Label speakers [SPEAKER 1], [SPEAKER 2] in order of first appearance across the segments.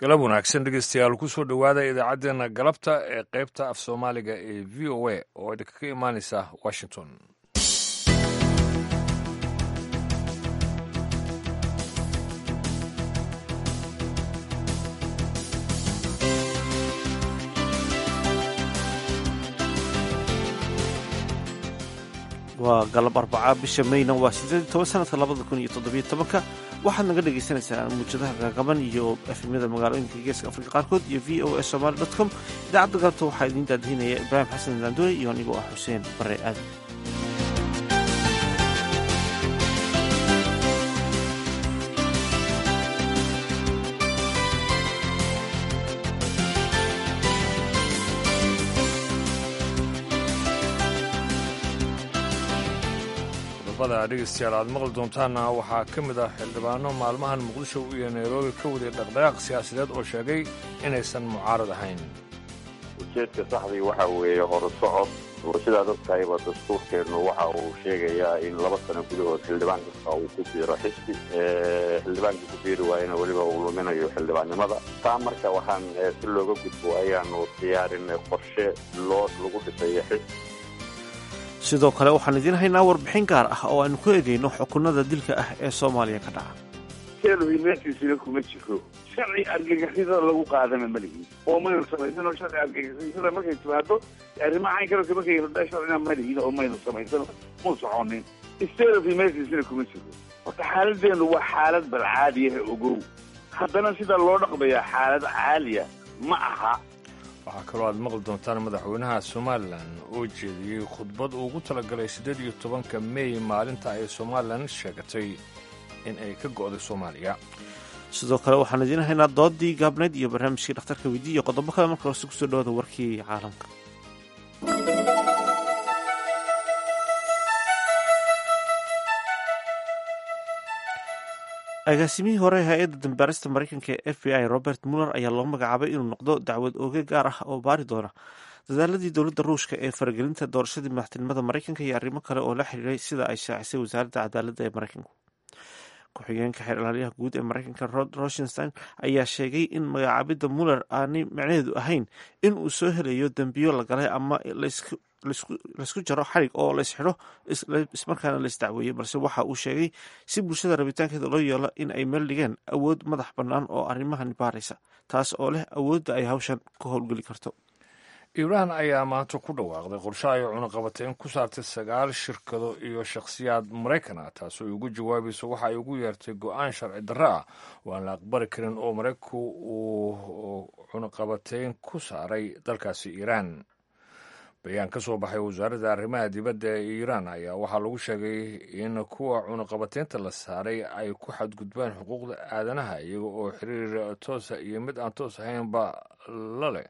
[SPEAKER 1] galab wanaagsan dhegeystayaal kusoo dhowaada idaacaddeenna galabta ee qaybta af soomaaliga ee v o a oo idinkaga imaanaysa washington
[SPEAKER 2] waa galab arbacaa bisha mayna waa siddeed toban sanadka labada kun iyo toddobiyo tobanka waxaad naga dhagaysanaysaan muujadaha gaagaban iyo efemyada magaalooyinka geeska afrika qaarkood iyo v o a somaali dot com idaacadda galabta waxaa idiin daadihinaya ibraahim xasan daandoone iyo anigoo ah xuseen bare aadan
[SPEAKER 1] dhegeystayaal aad maqli doontaana waxaa ka mid ah xildhibaano maalmahan muqdisho iyo nairobi ka waday dhaqdhaqaaq siyaasadeed oo sheegay inaysan mucaarad ahayn
[SPEAKER 3] ujeedka saxdii waxa weeye horusocod oo sidaa dadkayba dastuurkeennu waxa uu sheegayaa in laba sano gudahood xildhibaan kasta uu ku biiro xisbi xildhibaankii ku biiri waayana weliba uu luminayo xildhibaannimada taa marka waxaan si looga gudbo ayaanu diyaarinay qorshe loo lagu dhisayo xisbi
[SPEAKER 2] sidoo kale waxaan idiin haynaa warbixin gaar ah oo aanu ku egeyno xukunada dilka ah ee soomaaliya ka dhaca
[SPEAKER 4] keeluhi meeshiisina kuma jiro sharci argagixisada lagu qaadana ma lihin oo maynu samaysano sharci argagixisada markay timaado arrimaha caynkalka markaynu dha sharcina ma lihin oo maynu samaysano muu soconin steeluhi meeshiisina kuma jiro horta xaaladeennu waa xaalad balcaadiyaha ogow haddana sida loo dhaqmayaa xaalad caaliya ma aha
[SPEAKER 1] waxaa kaloo aad maqli doontaan madaxweynaha somalilan oo jeediyey khudbad uu ugu talagalay siddeed iyo tobanka mey maalinta ay somalilan sheegatay in ay ka go'day soomaaliya
[SPEAKER 2] sidoo kale waxaan idiin haynaa doodii gaabnayd iyo barnaamijkii dhakhtarka weydiya iyo qodobo kale marka hoose kusoo dhawaada warkii caalamka agaasimihii hore hay-adda dambaarista mareykanka ee f b i robert muller ayaa loo magacaabay inuu noqdo dacwad ooge gaar ah oo baari doona dadaaladii dowladda ruushka ee faragelinta doorashadii madaxtinimada mareykanka iyo arrimo kale oo la xiriiray sida ay shaacisay wasaaradda cadaaladda ee mareykanku ku-xigeenka xeer ilaaliyaha guud ee mareykanka rod roshenstein ayaa sheegay in magacaabidda muller aanay micnaheedu ahayn in uu soo helayo dembiyo la galay ama laysku jaro xarig oo laysxidho ismarkaana laisdacweeyey balse waxa uu sheegay si bulshada rabitaankeeda loo yeelo in ay meel dhigeen awood madax bannaan oo arrimahan baaraysa taas oo leh awoodda ay hawshan ka howlgeli karto
[SPEAKER 1] iiraan ayaa maanta ku dhawaaqday qorshe ay cunaqabateen ku saartay sagaal shirkado iyo shakhsiyaad maraykan ah taasoo ay ugu jawaabayso waxa ay ugu yeertay go-aan sharci darro ah oo aan la aqbali karin oo maraykanku uu cunaqabateyn ku saaray dalkaasi iiraan bayaan ka soo baxay wasaaradda arrimaha dibadda ee iiraan ayaa waxaa lagu sheegay in kuwa cunaqabateynta la saaray ay ku xadgudbaan xuquuqda aadanaha iyaga oo xiriir toosa iyo mid aan toos ahaynba la leh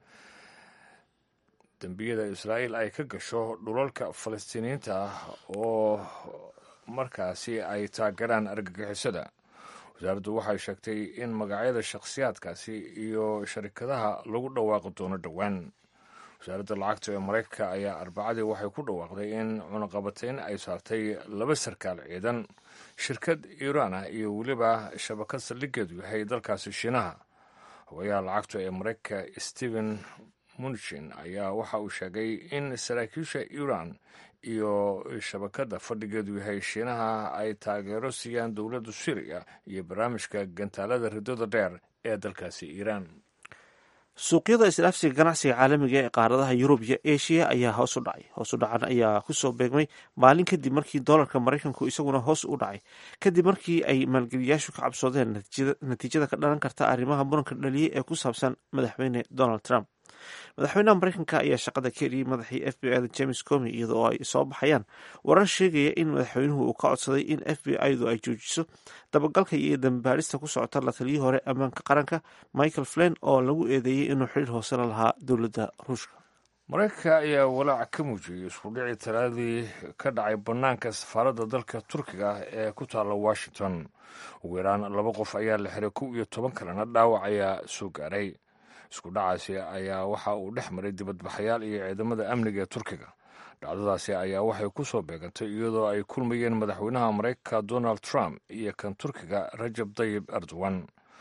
[SPEAKER 1] dembiyada israa'iil ay ka gasho dhulalka falastiiniyiinta ah oo markaasi ay taageeraan argagixisada wasaaraddu waxay sheegtay in magacyada shakhsiyaadkaasi iyo sharikadaha lagu dhawaaqi doono dhowaan wasaaradda lacagta ee maraykanka ayaa arbacadii waxay ku dhawaaqday in cunaqabateyn ay saartay laba sarkaal ciidan shirkad iiraan ah iyo weliba shabakad saldhigeedu yahay dalkaasi shiinaha hawaayaha lacagta ee maraykanka stephen munchin ayaa waxa uu sheegay in saraakiisha iiraan iyo shabakadda fadhigeedu yahay shiinaha ay taageero siiyaan dowladda syriya iyo barnaamijka gantaalada riddada dheer ee dalkaasi iiraan
[SPEAKER 2] suuqyada isdhaafsiga ganacsiga caalamiga ee qaaradaha yurub iyo eshiya ayaa hoos u dhacay hoos u dhacan ayaa kusoo beegmay maalin kadib markii doolarka maraykanku isaguna hoos u dhacay kadib markii ay maalgeliyayaashu ka cabsoodeen natiijada ka dhalan karta arrimaha muranka dhaliyey ee ku saabsan madaxweyne donald trump madaxweynaha maraykanka ayaa shaqada ka eriyey madaxii f b i da james comi iyada oo ay soo baxayaan warar sheegaya in madaxweynuhu uu ka codsaday in f b i du ay joojiso dabagalka iyo dambaarista ku socota la taliyii hore ammaanka qaranka michael flen oo lagu eedeeyey inuu xiriir hoose la lahaa dowladda ruushka
[SPEAKER 1] maraykanka ayaa walaac ka muujiyey iskudhicii talaadii ka dhacay bannaanka safaaradda dalka turkiga ee ku taalla washington ugu yaraan laba qof ayaa la xiray kow iyo toban kalena dhaawac ayaa soo gaaray isku dhacaasi ayaa waxa uu dhex maray dibadbaxayaal iyo ciidamada amniga ee turkiga dhacdadaasi ayaa waxay ku soo beegantay iyadoo ay kulmayeen madaxweynaha maraykanka donald trump iyo kan turkiga rajab dayib erdogan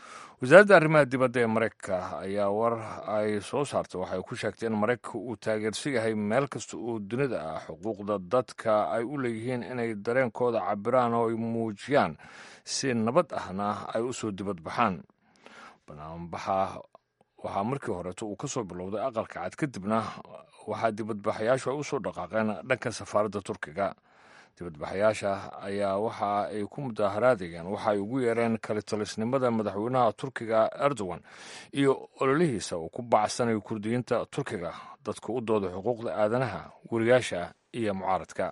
[SPEAKER 1] wasaaradda arrimaha dibadda ee maraykanka ayaa war ay soo saartay waxay ku sheegtay in maraykanka uu taageersan yahay meel kasta oo dunida ah xuquuqda dadka ay u leeyihiin inay dareenkooda cabiraan oo ay muujiyaan si nabad ahna ay u soo dibadbaxaan banaanbaxa waxaa markii horeeto uu ka soo bilowday aqalka cad kadibna waxaa dibadbaxayaashu ay u soo dhaqaaqeen dhanka safaaradda turkiga dibadbaxayaasha ayaa waxa ay ku mudaaharaadayeen waxa ay ugu yeereen kalitalisnimada madaxweynaha turkiga erdogan iyo ololihiisa uu ku bacsanayo kurdiyiinta turkiga dadka u dooda xuquuqda aadanaha weriyaasha iyo mucaaradka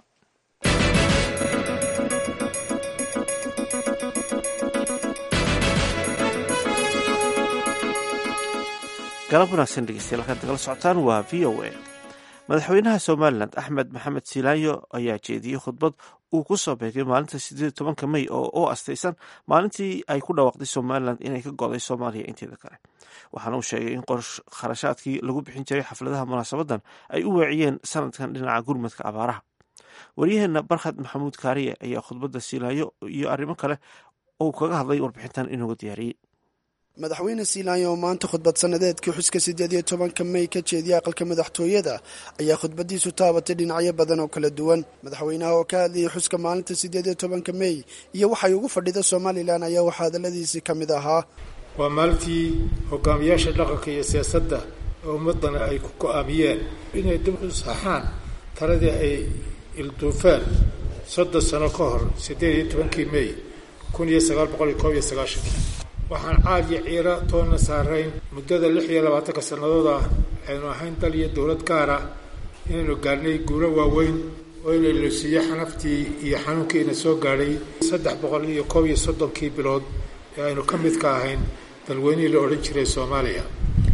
[SPEAKER 2] galab wanaagsan dhegeystayaal halkaad nagala socotaan waa v o a madaxweynaha somalilan axmed maxamed silaayo ayaa jeediyey khudbad uu ku soo beegay maalinta sideed tobanka mey oo u astaysan maalintii ay ku dhawaaqday somalilan inay ka goday soomaaliya inteeda kale waxaana uu sheegay in kharashaadkii lagu bixin jiray xafladaha munaasabadan ay u weeciyeen sanadkan dhinaca gurmadka abaaraha waryaheena barkhad maxamuud kaariye ayaa khudbadda silaayo iyo arrimo kale uu kaga hadlay warbixintan inooga diyaariyey
[SPEAKER 5] madaxweyne siilaanya oo maanta khudbad sannadeedkii xuska siddeed iyo tobanka mey ka jeediyay aqalka madaxtooyada ayaa khudbadiisu taabatay dhinacyo badan oo kala duwan madaxweynaha oo ka hadlayay xuska maalinta siddeed iyo tobanka mey iyo waxay ugu fadhida somalilan ayaa waxaa hadalladiisii ka mid ahaa
[SPEAKER 6] waa maalintii hogaamiyaasha dhaqanka iyo siyaasadda oo ummaddana ay ku go-aamiyeen inay dib u saxaan taladii ay ilduufeen soddon sano ka hor siddeed iyo tobankii mey kun iyo sagaal boqol iyo koob iyo sagaashankii waxaan caad iyo ciiro toonna saarayn muddada lix iyo labaatanka sannadood ah aynu ahayn dal iyo dowlad gaara inaynu gaarnay guulo waaweyn oo inay losiiyo xanaftii iyo xanuunkiina soo gaadhay saddex boqol iyo koob iyo soddonkii bilood ee aynu ka mid ka ahayn dalweynihii la odhan jiray soomaaliya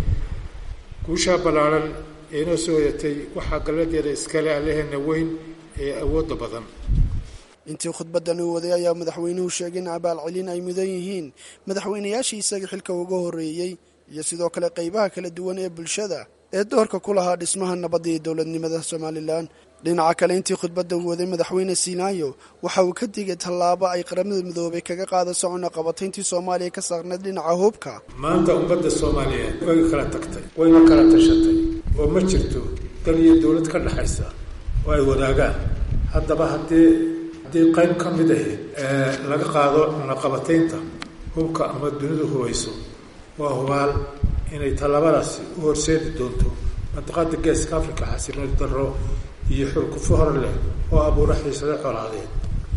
[SPEAKER 6] guushaa ballaaran ee inoo soo hoyatay waxaa galladeeda iskale allaheena weyn ee awoodda badan
[SPEAKER 5] intii khudbadan uu waday ayaa madaxweynuhu sheegay in abaalcelin ay mudan yihiin madaxweynayaashii isaga xilka uga horreeyey iyo sidoo kale qaybaha kala duwan ee bulshada ee doorka ku lahaa dhismaha nabadda iyo dowladnimada somalilan dhinaca kale intii khudbadda uu waday madaxweyne siinaayo waxa uu ka digay tallaabo ay qaramada midoobay kaga qaada socona qabatayntii soomaaliya ka saarneed dhinaca hubka
[SPEAKER 6] maanta ummadda soomaaliyeed way kala tagtay wayna kala tashatay oo ma jirto dal iyo dowlad ka dhexaysa oo ay wadaagaan haddaba haddii haddii qayb ka mid ahi laga qaado cunaqabataynta hubka ama dunidu hubayso waa hubaal inay tallaabadaasi u horseedi doonto mandiqada geeska africa xasilooni darro iyo xurkufo hor leh oo abuura xiisado colaadeed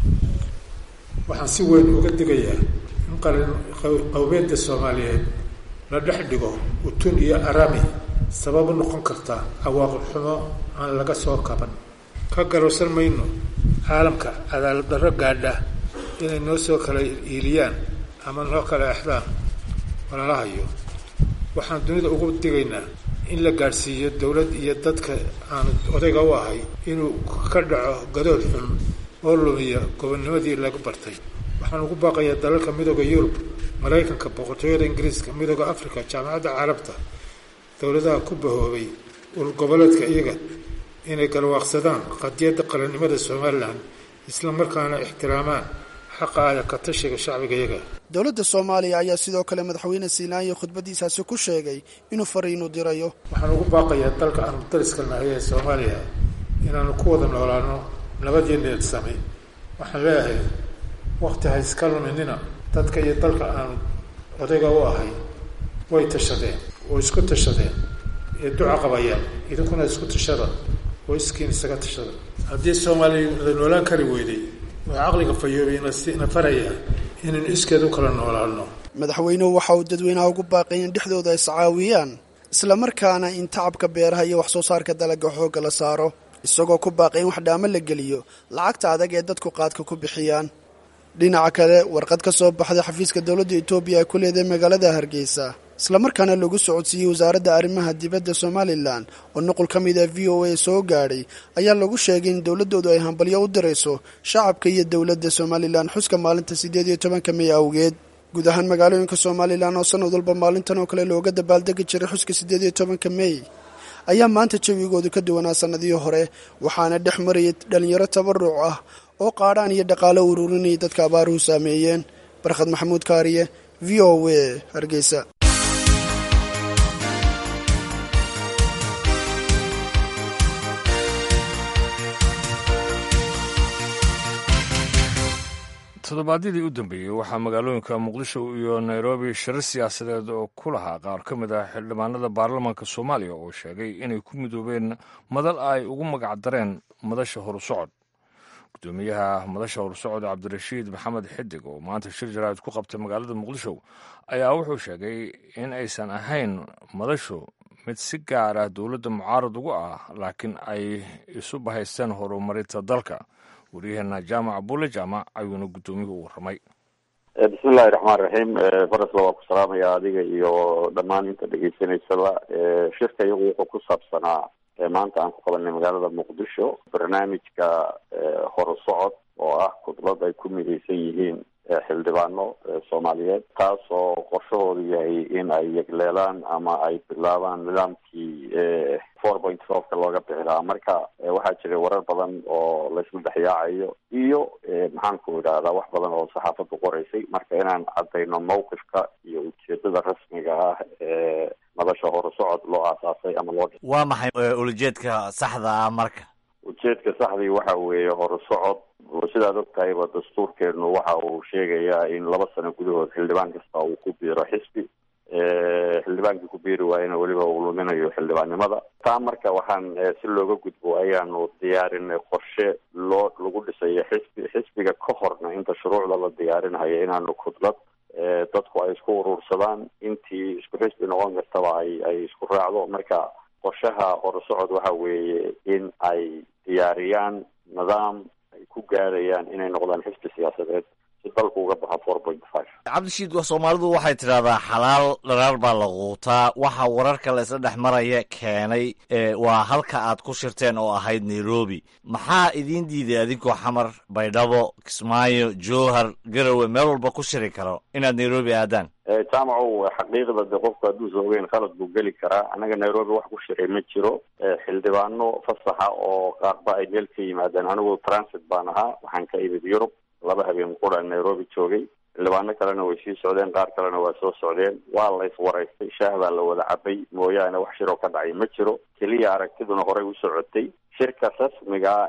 [SPEAKER 6] waxaan si weyn uga digayaa in qalin qawbeedda soomaaliyeed la dhex dhigo utun iyo arami sabab u noqon karta cawaaqib xumo aan laga soo kaban ka garowsan mayno caalamka cadaalad darro gaadha inay noo soo kala iiliyaan ama noo kala exdaan walaalahayo waxaan dunida ugu digaynaa in la gaadhsiiyo dowlad iyo dadka aan odayga u ahay inuu ka dhaco gadood xun oo lumiya gobonnimadii laga bartay waxaan ugu baaqayaa dalalka midooda yurub maraykanka boqortooyada ingiriiska midooda africa jaamacadda carabta dowladaha ku bahoobay urur goboleedka iyaga inay garwaaqsadaan qadiyadda qarannimada somalilan isla markaana ixtiraamaan xaqa aya ka tashiga shacbiga iyaga
[SPEAKER 5] dowladda soomaaliya ayaa sidoo kale madaxweyne siinaayo khudbadiisaasi ku sheegay inuu fariinu dirayo
[SPEAKER 6] waxaan ugu baaqayaa dalka aanu dariska nahay ee soomaaliya inaanu ku wada noolaano nabadiyo niyad same waxaan leeyahay wakti ha iska luminina dadka iyo dalka aan odayga u ahay way tashadeen oo isku tashadeen ee duca qabayaan idinkuna isku tashada oo iskiin isaga tashada haddii soomaaliya la noolaan kari weyday waa caqliga fayoobeyna sina faraya inaynu iskeed u kala noolaano
[SPEAKER 5] madaxweynuhu waxa uu dadweynaha ugu baaqay in dhexdooda iscaawiyaan islamarkaana in tacabka beeraha iyo wax soo saarka dalagga xoogga la saaro isagoo ku baaqay in wax dhaamo la geliyo lacagta adag ee dadku qaadka ku bixiyaan dhinaca kale warqad ka soo baxday xafiiska dowladda etoobiya ay ku leedahay magaalada hargeysa islamarkaana lagu socodsiiyey wasaaradda arrimaha dibadda somalilan oo nuqul ka mid a v o a soo gaadhay ayaa lagu sheegay in dowladdoodu ay hambalyo u dirayso shacabka iyo dowladda somalilan xuska maalinta siddeed iyo tobanka mey awgeed guud ahaan magaalooyinka somalilan oo sanad walba maalintan oo kale looga dabaaldegi jiray xuska siddeed iyo tobanka mey ayaa maanta jawigoodu ka duwanaa sannadihii hore waxaana dhex marayay dhallinyaro tabaruc ah oo qaadhaan iyo dhaqaalo ururinayay dadka abaaruhu saameeyeen barkhad maxamuud kaariye v o a hargeysa
[SPEAKER 1] toddobaadyadii u dambeeyey waxaa magaalooyinka muqdisho iyo nairobi shirar siyaasadeed oo ku lahaa qaar ka mid ah xildhibaanada baarlamaanka soomaaliya oo sheegay inay ku midoobeen madal ay ugu magacdareen madasha horusocod gudoomiyaha madasha horusocod cabdirashiid maxamed xidig oo maanta shir jaraa'id ku qabtay magaalada muqdisho ayaa wuxuu sheegay in aysan ahayn madashu mid si gaar ah dowladda mucaarad ugu ah laakiin ay isu bahaysteen horumarinta dalka waryaheena jaamac bulle jaamac ayuuna guddoomiyuhu u warramay
[SPEAKER 3] bismillahi raxmaan raxiim farasla waa ku salaamaya adiga iyo dhammaan inta dhegeysanaysaba shirka iyagu wuxuu ku saabsanaa maanta aan ku qabanay magaalada muqdisho barnaamijka horusocod oo ah kudlad ay ku midaysan yihiin xildhibaano soomaaliyeed taasoo qorshahoodu yahay in ay yegleelaan ama ay bilaabaan nidaamkii four point fiveka looga bixi lahaa marka waxaa jiray warar badan oo laysla dhexyaacayo iyo maxaanku idhahdaa wax badan oo saxaafaddu qoraysay marka inaan caddayno mawqifka iyo ujeedada rasmiga ah ee madasha horusocod loo aasaasay ama loo
[SPEAKER 7] waa maxay ulajeedka saxda ah marka
[SPEAKER 3] ujeedka saxdii waxa weeye horusocod sidaad og tahayba dastuurkeenu waxa uu sheegayaa in laba sano gudahood xildhibaan kasta uu ku biiro xisbi xildhibaankii ku biiri waayena weliba uu luminayo xildhibaannimada taa marka waxaan si looga gudbo ayaanu diyaarinay qorshe loo lagu dhisayo xisbi xisbiga ka horna inta shuruucda la diyaarinayo inaanu kudlad dadku ay isku urursadaan intii isku xisbi noqon kartaba ay ay isku raacdo marka qorshaha horusocod waxa weeye in ay diyaariyaan nidaam ay ku gaarayaan inay noqdaan xisbi siyaasadeed si dalku uga baxa four point five
[SPEAKER 7] cabdishiid soomaalidu waxay tidhahdaa xalaal dharaar baa la quutaa waxa wararka la isla dhex maraya keenay waa halka aad ku shirteen oo ahayd nairobi maxaa idiin diiday adinkoo xamar baydhabo kismaayo jowhar garowe meel walba ku shiri karo inaad nairobi aadaan
[SPEAKER 3] jaamacow xaqiiqda de qofku hadduusa ogeyn khalad buu geli karaa annaga nairobi wax ku shiray ma jiro xildhibaano fasaxa oo qaarba ay meel ka yimaadeen anigu transit baan ahaa waxaan ka imid yurub laba habeen qura nairobi joogay xildhibaano kalena way sii socdeen qaar kalena waa soo socdeen waa la iswaraystay shaah baa la wada cabay mooyaane wax shiroo ka dhacay ma jiro keliya aragtiduna horey u socotay shirka rasmiga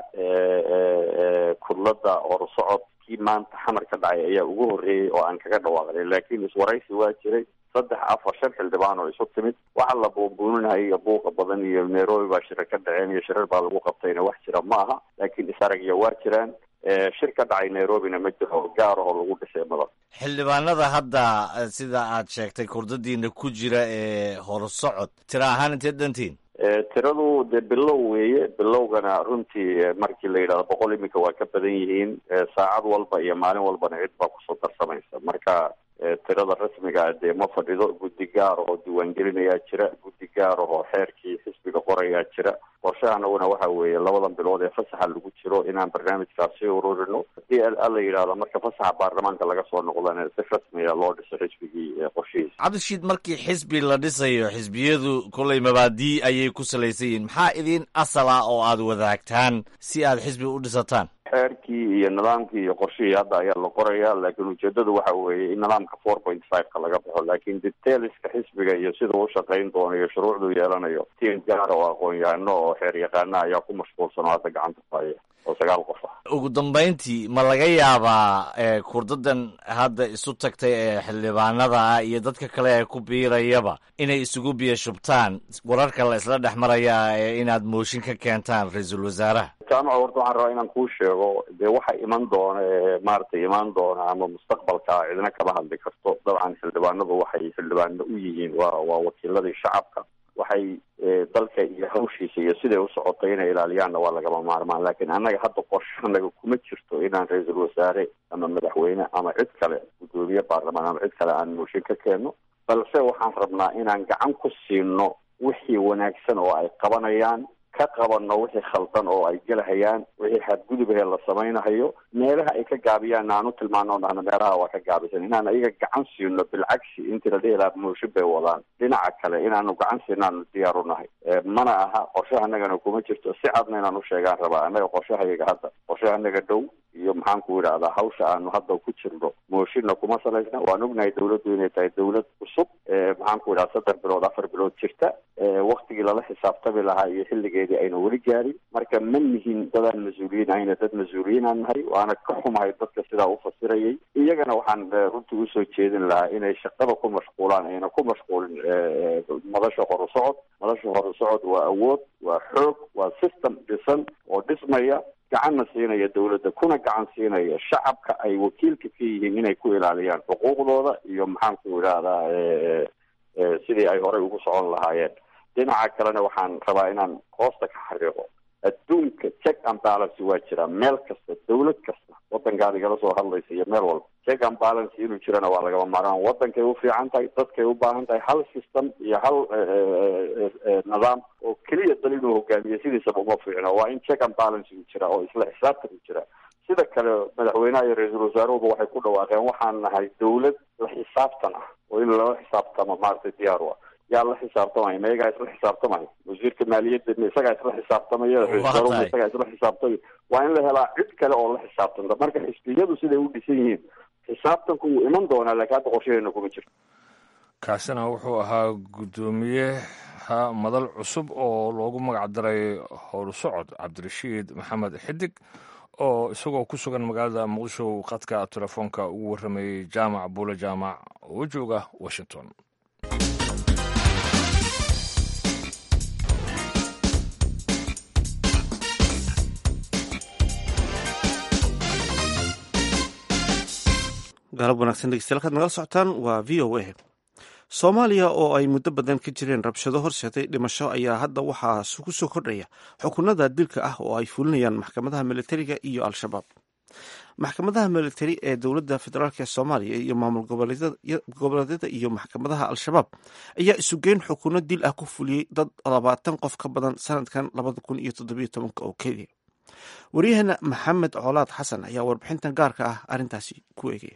[SPEAKER 3] ee kudlada horusocod kii maanta xamar ka dhacay ayaa ugu horreeyey oo aan kaga dhawaaqnay laakiin iswaraysi waa jiray saddex afar shan xildhibaan oo isu timid waxa la buunbuuninaya iyo buuqa badan iyo nairobi baa shirar ka dhaceen iyo shirar baa lagu qabtayna wax jira ma aha laakiin isaragya waa jiraan shir ka dhacay nairobina ma jiro gaar ahoo lagu dhisay madal
[SPEAKER 7] xildhibaanada hadda sida aad sheegtay kurdadiina ku jira ee horusocod tira ahaan inteed dhantiin
[SPEAKER 3] tiradu dee bilow weeye bilowgana runtii markii la yidhahdo boqol iminka waa ka badan yihiin saacad walba iyo maalin walbana cid baa kusoo darsamaysa marka tirada rasmiga dee ma fadhido guddi gaar oo diiwaangelinayaa jira guddi gaar oo xeerkii xisbiga qorayaa jira qorshahanaguna waxa weeye labadan bilood ee fasaxa lagu jiro inaan barnaamijkaasi ururino haddii alla yidhahdo marka fasaxa baarlamaanka laga soo noqdana si rasmiya loo dhiso xisbigii qorshihiisa
[SPEAKER 7] cabdishiid markii xisbi la dhisayo xisbiyadu kollay mabaadii ayay ku salaysan yihiin maxaa idin asal ah oo aad wadaagtaan si aad xisbi u dhisataan
[SPEAKER 3] xeerkii iyo nidaamkii iyo qorshihii hadda ayaa la qoraya laakiin ujeedadu waxa weeye in nidaamka four point fiveka laga baxo laakiin detailska xisbiga iyo sida uu shaqayn doono iyo shuruucduu yeelanayo tiim gaara oo aqoon-yahano oo xeer yaqaana ayaa ku mashquulsan oo hadda gacanta ku haya oo sagaal qof ah
[SPEAKER 7] ugu dambayntii ma laga yaabaa kurdadan hadda isu tagtay ee xildhibaanada ah iyo dadka kale ee ku biirayaba inay isugu biyo shubtaan wararka la isla dhex maraya ee inaad mooshin ka keentaan ra-iisul wasaaraha
[SPEAKER 3] jaamaca horta waxaan rabaa inaan kuu sheego dee waxa iman doona ee maaragtay imaan doona ama mustaqbalka cidina kama hadli karto dabcan xildhibaanadu waxay xildhibaano u yihiin waa waa wakiiladii shacabka waxay dalka iyo hawshiisa iyo siday u socotay inay ilaaliyaanna waa lagama maarmaan laakiin annaga hadda qorshanaga kuma jirto inaan ra-iisul wasaare ama madaxweyne ama cid kale guddoomiye baarlamaan ama cid kale aan mooshin ka keenno balse waxaan rabnaa inaan gacan ku siino wixii wanaagsan oo ay qabanayaan ka qabanno wixii khaldan oo ay gelahayaan wixii xadgudubahee la samaynahayo meelaha ay ka gaabiyaan aan u tilmaano dhahno meelaha waa ka gaabisan inaan ayaga gacan siino bilcagsi intii la dhihi lahaa mooshin bay wadaan dhinaca kale inaanu gacan siino aanu diyaar u nahay mana aha qorshaha anagana kuma jirto si cadna inaan u sheegaan rabaa annaga qorshahayaga hadda qorshaha anaga dhow iyo maxaan ku idhahdaa hawsha aanu hadda ku jirno mooshinna kuma salaysna waan ognahay dawladdu inay tahay dawlad cusub maxaan ku idhaha saddex bilood afar bilood jirta waktigii lala xisaabtami lahaa iyo xilligeedii ayna weli gaarin marka ma nihin dadaan mas-uuliyiin ahayna dad mas-uuliyiinaan nahay waana ka xumahay dadka sidaa u fasirayay iyagana waxaan runtii usoo jeedin lahaa inay shaqada ku mashquulaan ayna ku mashquulin madasha horu socod madasha horu socod waa awood waa xoog waa system dhisan oo dhismaya gacanna siinaya dawladda kuna gacan siinaya shacabka ay wakiilka ka yihiin inay ku ilaaliyaan xuquuqdooda iyo maxaan ku idhaahdaa sidii ay horey ugu socon lahaayeen dhinaca kalena waxaan rabaa inaan hoosta ka xariiqo adduunka check and balance waa jiraa meel kasta dawlad kasta wadankaad igala soo hadlaysa iyo meel walba check and balance inuu jirana waa lagama maarmaan wadankay u fiican tahay dadkay u baahan tahay hal system iyo hal nidaam oo keliya dal inuu hogaamiyo sidiisaba uma fiicno waa in check and balance uu jira oo isla xisaabtan u jira sida kale madaxweynaha iyo ra-iisul wasaaruhuba waxay ku dhawaaqeen waxaan nahay dawlad la xisaabtan ah oo in lala xisaabtamo maaragtay diyaar u ah yaa la xisaabtamaya ma iyagaa isla xisaabtamaya wasiirka maaliyadda ma isagaa isla xisaabtamaya ra-isul wasaaruhu isagaa isla xisaabtamaya waa in la helaa cid kale oo la xisaabtanta marka xisbiyadu siday u dhisan yihiin xisaabtanku wuu iman doonaa laakiin hadda qorshaheena kuma jirto
[SPEAKER 1] kaasina wuxuu ahaa guddoomiyaha madal cusub oo loogu magac daray howrsocod cabdirashiid maxamed xidig oo isagoo ku sugan magaalada muqdisho khadka telefoonka ugu warramayey jaamac buule jaamac oo jooga washington
[SPEAKER 2] galab wanagsan dhegeystayaal kaad nagala socotaan waa v o a soomaaliya oo ay muddo badan ka jireen rabshado horseetay dhimasho ayaa hadda waxaa ku soo kordhaya xukunada dilka ah oo ay fulinayaan maxkamadaha militariga iyo al-shabaab maxkamadaha militari ee dowladda federaalk ee soomaaliya iyo maamul goboleedyada iyo maxkamadaha al-shabaab ayaa isugeyn xukuno dil ah ku fuliyey dad labaatan qof ka badan sanadkan labada kun iyo toddobiyo tobanka oo keliya waryaheena maxamed colaad xasan ayaa warbixintan gaarka ah arrintaasi ku eegaya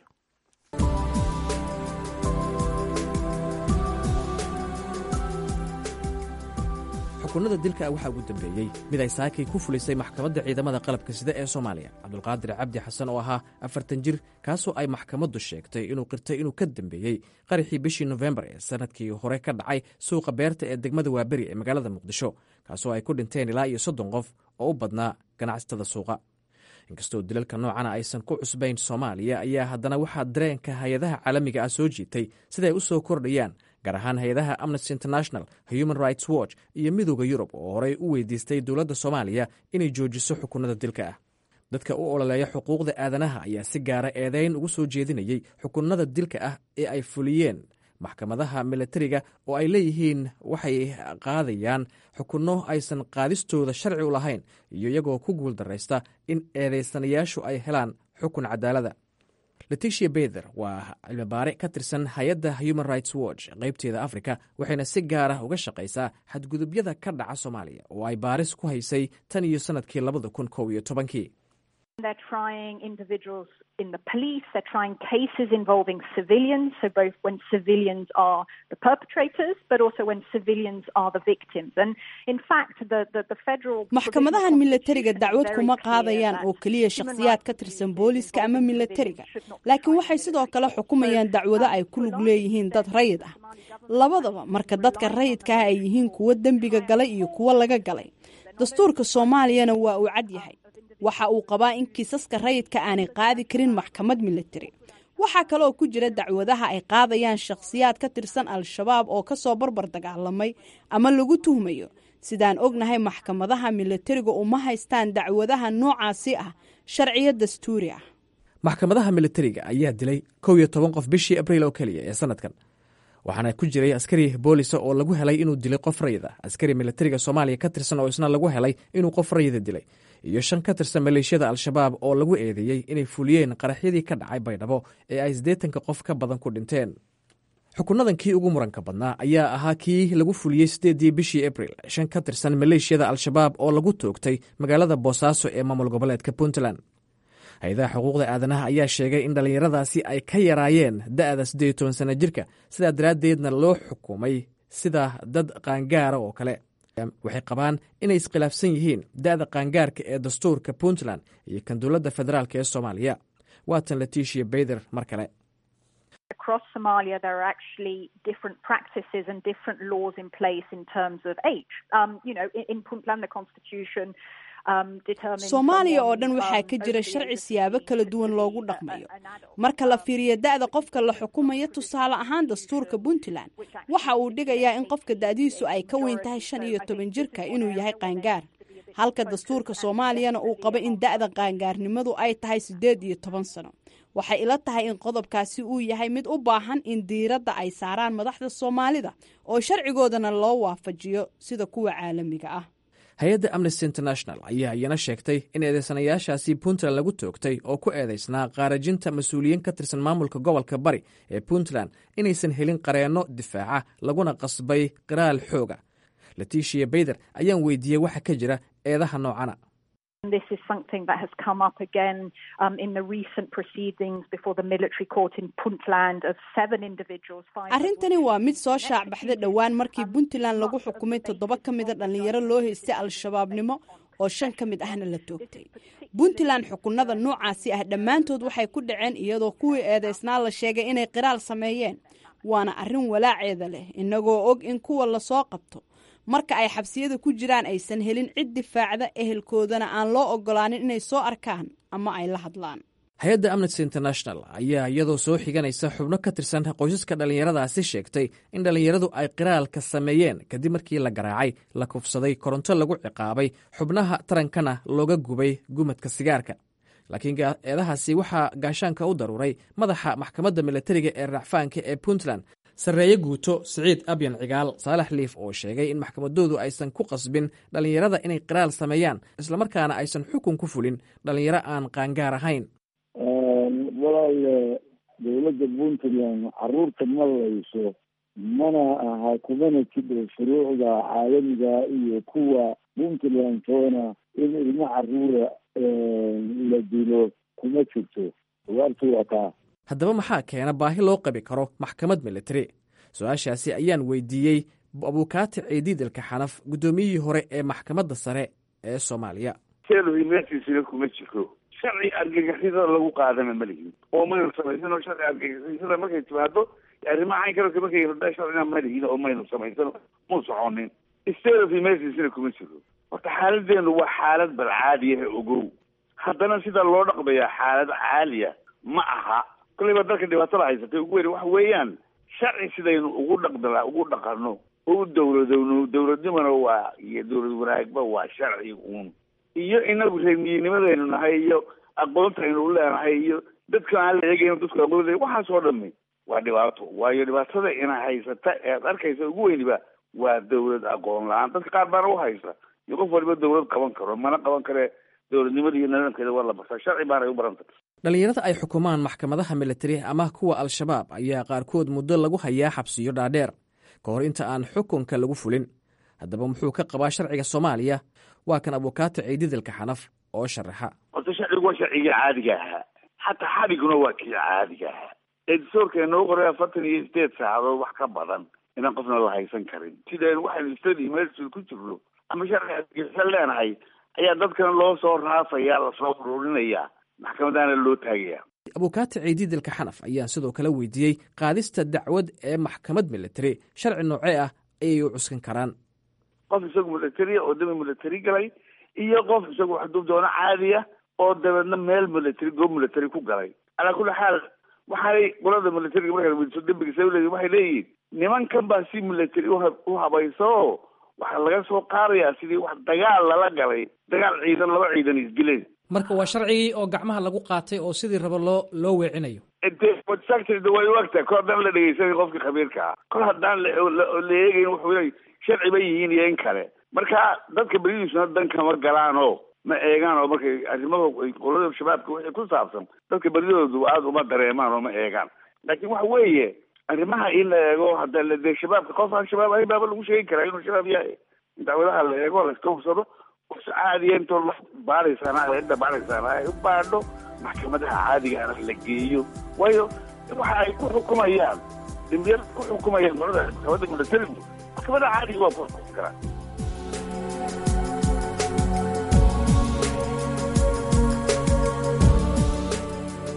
[SPEAKER 8] xukunada dilka waxaa ugu dambeeyey mid ay saakay ku fulisay maxkamadda ciidamada qalabka sida ee soomaaliya cabdulqaadir cabdi xasan oo ahaa afartan jir kaasoo ay maxkamaddu sheegtay inuu qirtay inuu ka dambeeyey qaraxii bishii nofembar ee sanadkii hore ka dhacay suuqa beerta ee degmada waaberi ee magaalada muqdisho kaasoo ay ku dhinteen ilaa iyo soddon qof oo u badnaa ganacsatada suuqa inkastoo dilalka noocana aysan ku cusbayn soomaaliya ayaa haddana waxaa dareenka hay-adaha caalamiga ah soo jiitay siday u soo kordhayaan gaar ahaan hay-adaha amnesty international human rights watch iyo midooda yurub oo horey u weydiistay dowladda soomaaliya inay joojiso xukunada dilka ah dadka u ololeeya xuquuqda aadanaha ayaa si gaara eedeyn ugu soo jeedinayey xukunada dilka ah ee ay fuliyeen maxkamadaha militariga oo ay leeyihiin waxay qaadayaan xukunno aysan qaadistooda sharci u lahayn iyo iyagoo ku guul daraysta in eedaysanayaashu ay helaan xukun cadaalada leticia bether waa cilmibaare ka tirsan hay-adda human rights watch qaybteeda africa waxayna si gaar ah uga shaqaysaa xadgudubyada ka dhaca soomaaliya oo ay baaris ku haysay tan iyo sannadkii labada kun kow iyo tobankii
[SPEAKER 9] They're trying individuals in the police. They're trying cases involving civilians. So both when civilians are the perpetrators, but also when civilians are the victims. And in fact, the the, the federal
[SPEAKER 10] maxkamadahan milatariga dacwad kuma qaadayaan oo keliya shakhsiyaad ka tirsan booliska ama milatariga laakiin waxay sidoo kale xukumayaan dacwado ay ku lug leeyihiin dad rayid ah labadaba marka dadka rayidka ah ay yihiin kuwo dembiga galay iyo kuwo laga galay dastuurka soomaaliyana waa uu cad yahay waxa uu qabaa in kiisaska rayidka aanay qaadi karin maxkamad milatari waxaa kaleoo ku jira dacwadaha ay qaadayaan shakhsiyaad ka tirsan al-shabaab oo kasoo barbar dagaalamay ama lagu tuhmayo sidaan ognahay maxkamadaha milatariga uma haystaan dacwadaha noocaasi ah sharciyo dastuuri ah
[SPEAKER 8] maxkamadaha militariga ayaa dilay kow iyo toban qof bishii abriil oo keliya ee sanadkan waxaana ku jiray askari boolisa oo lagu helay inuu dilay qof rayida askari militariga soomaaliya ka tirsan oo isna lagu helay inuu qof rayida dilay iyo shan ka tirsan maleeshiyada al-shabaab oo lagu eedeeyey inay fuliyeen qaraxyadii ka dhacay baydhabo ee ay siddeetanka qof ka badan ku dhinteen xukunadan kii ugu muranka badnaa ayaa ahaa kii lagu fuliyey siddeedii bishii abril shan ka tirsan maleeshiyada al-shabaab oo lagu toogtay magaalada boosaaso ee maamul goboleedka puntland hay-adaha xuquuqda aadanaha ayaa sheegay in dhallinyaradaasi ay ka yaraayeen da'da siddeed iyo toban sana jirka sidaa daraaddeedna loo xukumay sida dad qaangaara oo kale waxay qabaan inay iskhilaafsan yihiin da'da qaangaarka ee dastuurka puntland iyo kan dowladda federaalk ee soomaaliya waatan leticia bayther mar kale
[SPEAKER 9] across Somalia, there are actually different practices and different laws in place in terms of age. Um, you know, in, in Puntland, the constitution
[SPEAKER 10] soomaaliya oo dhan waxaa ka jira sharci siyaabo kala duwan loogu dhaqmayo marka la fiiriyo da'da qofka la xukumayo tusaale ahaan dastuurka puntland waxa uu dhigayaa in qofka da'diisu ay ka weyn tahay shan iyo toban jirka inuu yahay qaangaar halka dastuurka soomaaliyana uu qabo in da'da qaangaarnimadu ay tahay siddeed iyo toban sano waxay ila tahay in qodobkaasi uu yahay mid u baahan in diiradda ay saaraan madaxda soomaalida oo sharcigoodana loo waafajiyo sida kuwa caalamiga ah
[SPEAKER 8] hay-adda amnesty international ayaa iyana sheegtay in eedeysanayaashaasi puntland lagu toogtay oo ku eedeysnaa qaarajinta mas-uuliyiin ka tirsan maamulka gobolka bari ee puntland inaysan helin qareenno difaaca laguna qasbay qiraal xooga leticia bayther ayaan weydiiyey waxa ka jira eedaha noocana
[SPEAKER 9] This is something that has come up again um, in the recent proceedings before the military court in Puntland of seven individuals.
[SPEAKER 10] arrintani waa mid soo shaac baxday dhowaan markii puntland lagu xukumay toddoba ka mida dhallinyaro loo haystay al-shabaabnimo oo shan ka mid ahna la toogtay puntland xukunada noocaasi ah dhammaantood waxay ku dhaceen iyadoo kuwii eedeysnaa la sheegay inay qiraal sameeyeen waana arrin walaaceeda leh innagoo og in kuwa lasoo qabto marka ay xabsiyada ku jiraan aysan helin cid difaacda ehelkoodana aan loo ogolaanin inay soo arkaan ama ay la hadlaan
[SPEAKER 8] hay-adda amnesty international ayaa iyadoo soo xiganaysa xubno ka tirsan qoysaska dhallinyaradaasi sheegtay in dhallinyaradu ay qiraalka sameeyeen kadib markii la garaacay la kufsaday koronto lagu ciqaabay xubnaha tarankana looga gubay gumadka sigaarka laakiin eedahaasi waxaa gaashaanka u daruuray madaxa maxkamadda milatariga ee racfaanka ee puntland sarreeye guuto siciid abyan cigaal saalax liif oo sheegay in maxkamadoodu aysan ku qasbin dhallinyarada inay qiraal sameeyaan islamarkaana aysan xukun ku fulin dhallinyaro aan qaangaar ahayn
[SPEAKER 11] walaal dowladda puntland caruurta ma layso mana aha kumana jidho shuruucda caalamiga iyo kuwa puntland toona in ilmo caruura la dilo kuma jirto jawaabtu waa taa
[SPEAKER 8] haddaba maxaa keena baahi loo qabi karo maxkamad militari su-aashaasi ayaan weydiiyey abukaati ciidiidalka xanaf guddoomiyihii hore ee maxkamadda sare ee soomaaliya
[SPEAKER 4] seelhimeetiisina kuma jiro sharci argagixisada lagu qaadana ma lihin oo maynu samaysano sharci argagixisada markay timaado arrimaha caynkalka markaynu dha sharcina ma lihin oo maynu samaysano mu soconin stelhimeetiisina kuma jiro horta xaaladeenu waa xaalad bal caadiyaha ogow haddana sida loo dhaqmayaa xaalad caaliya ma aha kolleyba dalka dhibaatada haysatay ugu weyn waxa weeyaan sharci sidaynu ugu dhaqdala ugu dhaqano oo u dowladowno dowladnimona waa iyo dowlad wanaagba waa sharci uun iyo inagu reermiyinimadaynu nahay iyo aqoonta aynu u leenahay iyo dadka aan la eegayno dadku aqoon waxaasoo dhami waa dhibaato waayo dhibaatada ina haysata ee ad arkaysa ugu weyniba waa dowlad aqoon la-aan dadka qaar baana u haysta iyo qof waliba dowlad qaban karo mana qaban kare dowladnimada iyo nidaamkeeda waa la bartaa sharci baanay u baranta
[SPEAKER 8] dhallinyarada ay xukumaan maxkamadaha militari ama kuwa al-shabaab ayaa qaarkood muddo lagu hayaa xabsiyo dhaadheer ka hor inta aan xukunka lagu fulin haddaba muxuu ka qabaa sharciga soomaaliya waa kan abukaata ciididalka xanaf oo sharaxa
[SPEAKER 4] horta sharcigu waa sharcigii caadiga ahaa xataa xadhiguna waa kii caadiga ahaa edisoorka inoo qoray afartan iyo sideed saacadood wax ka badan inaan qofna la haysan karin sideen waxaynu study medicine ku jirno ama sharciga leenahay ayaa dadkana loo soo raafaya lasoo ururinaya maxkamadaana loo taagaya
[SPEAKER 8] abukaati ciididalka xanaf ayaa sidoo kale weydiiyey qaadista dacwad ee maxkamad militari sharci noocee ah ayay u cuskan karaan
[SPEAKER 4] qof isagu militaria oo dami military galay iyo qof isagu waxduu doono caadiya oo dabeedna meel military goob military ku galay calaa kulli xaal waxaanay qolada militariga markay weydiso dembigiisa leeyihin waxay leeyihin nimankan baa si military u habayso waxaa laga soo qaadayaa sidii wax dagaal lala galay dagaal ciidan laba ciidan isdileen
[SPEAKER 12] marka waa sharcigii oo gacmaha lagu qaatay oo sidii rabo loo loo weecinayo
[SPEAKER 4] de way u agtahay kol haddaan la dhegeysanin qofka khabiirka ah kol haddaan la eegayn wuxuu leey sharci bay yihiin iyo in kale marka dadka beridiisuna dan kama galaan oo ma eegaan oo markay arrimaha qolada shabaabka wixii ku saabsan dadka beridoodu aada uma dareemaan oo ma eegaan laakiin waxa weeye arrimaha in la eego hadda dee shabaabka qof aan shabaab ahayn baaba lagu sheegi karaa inuu shabaab yahay in dacwadaha la eego laska hubsado caadiya intoo la baaraysaan cidda baaraysaan ay u baadho maxkamadaha caadigaana la geeyo waayo waxa ay ku xukumayaan dembiyada ku xukumayaan qolada maxkamadda militarigu maxkamadaha caadiga waa ku xukumi karaa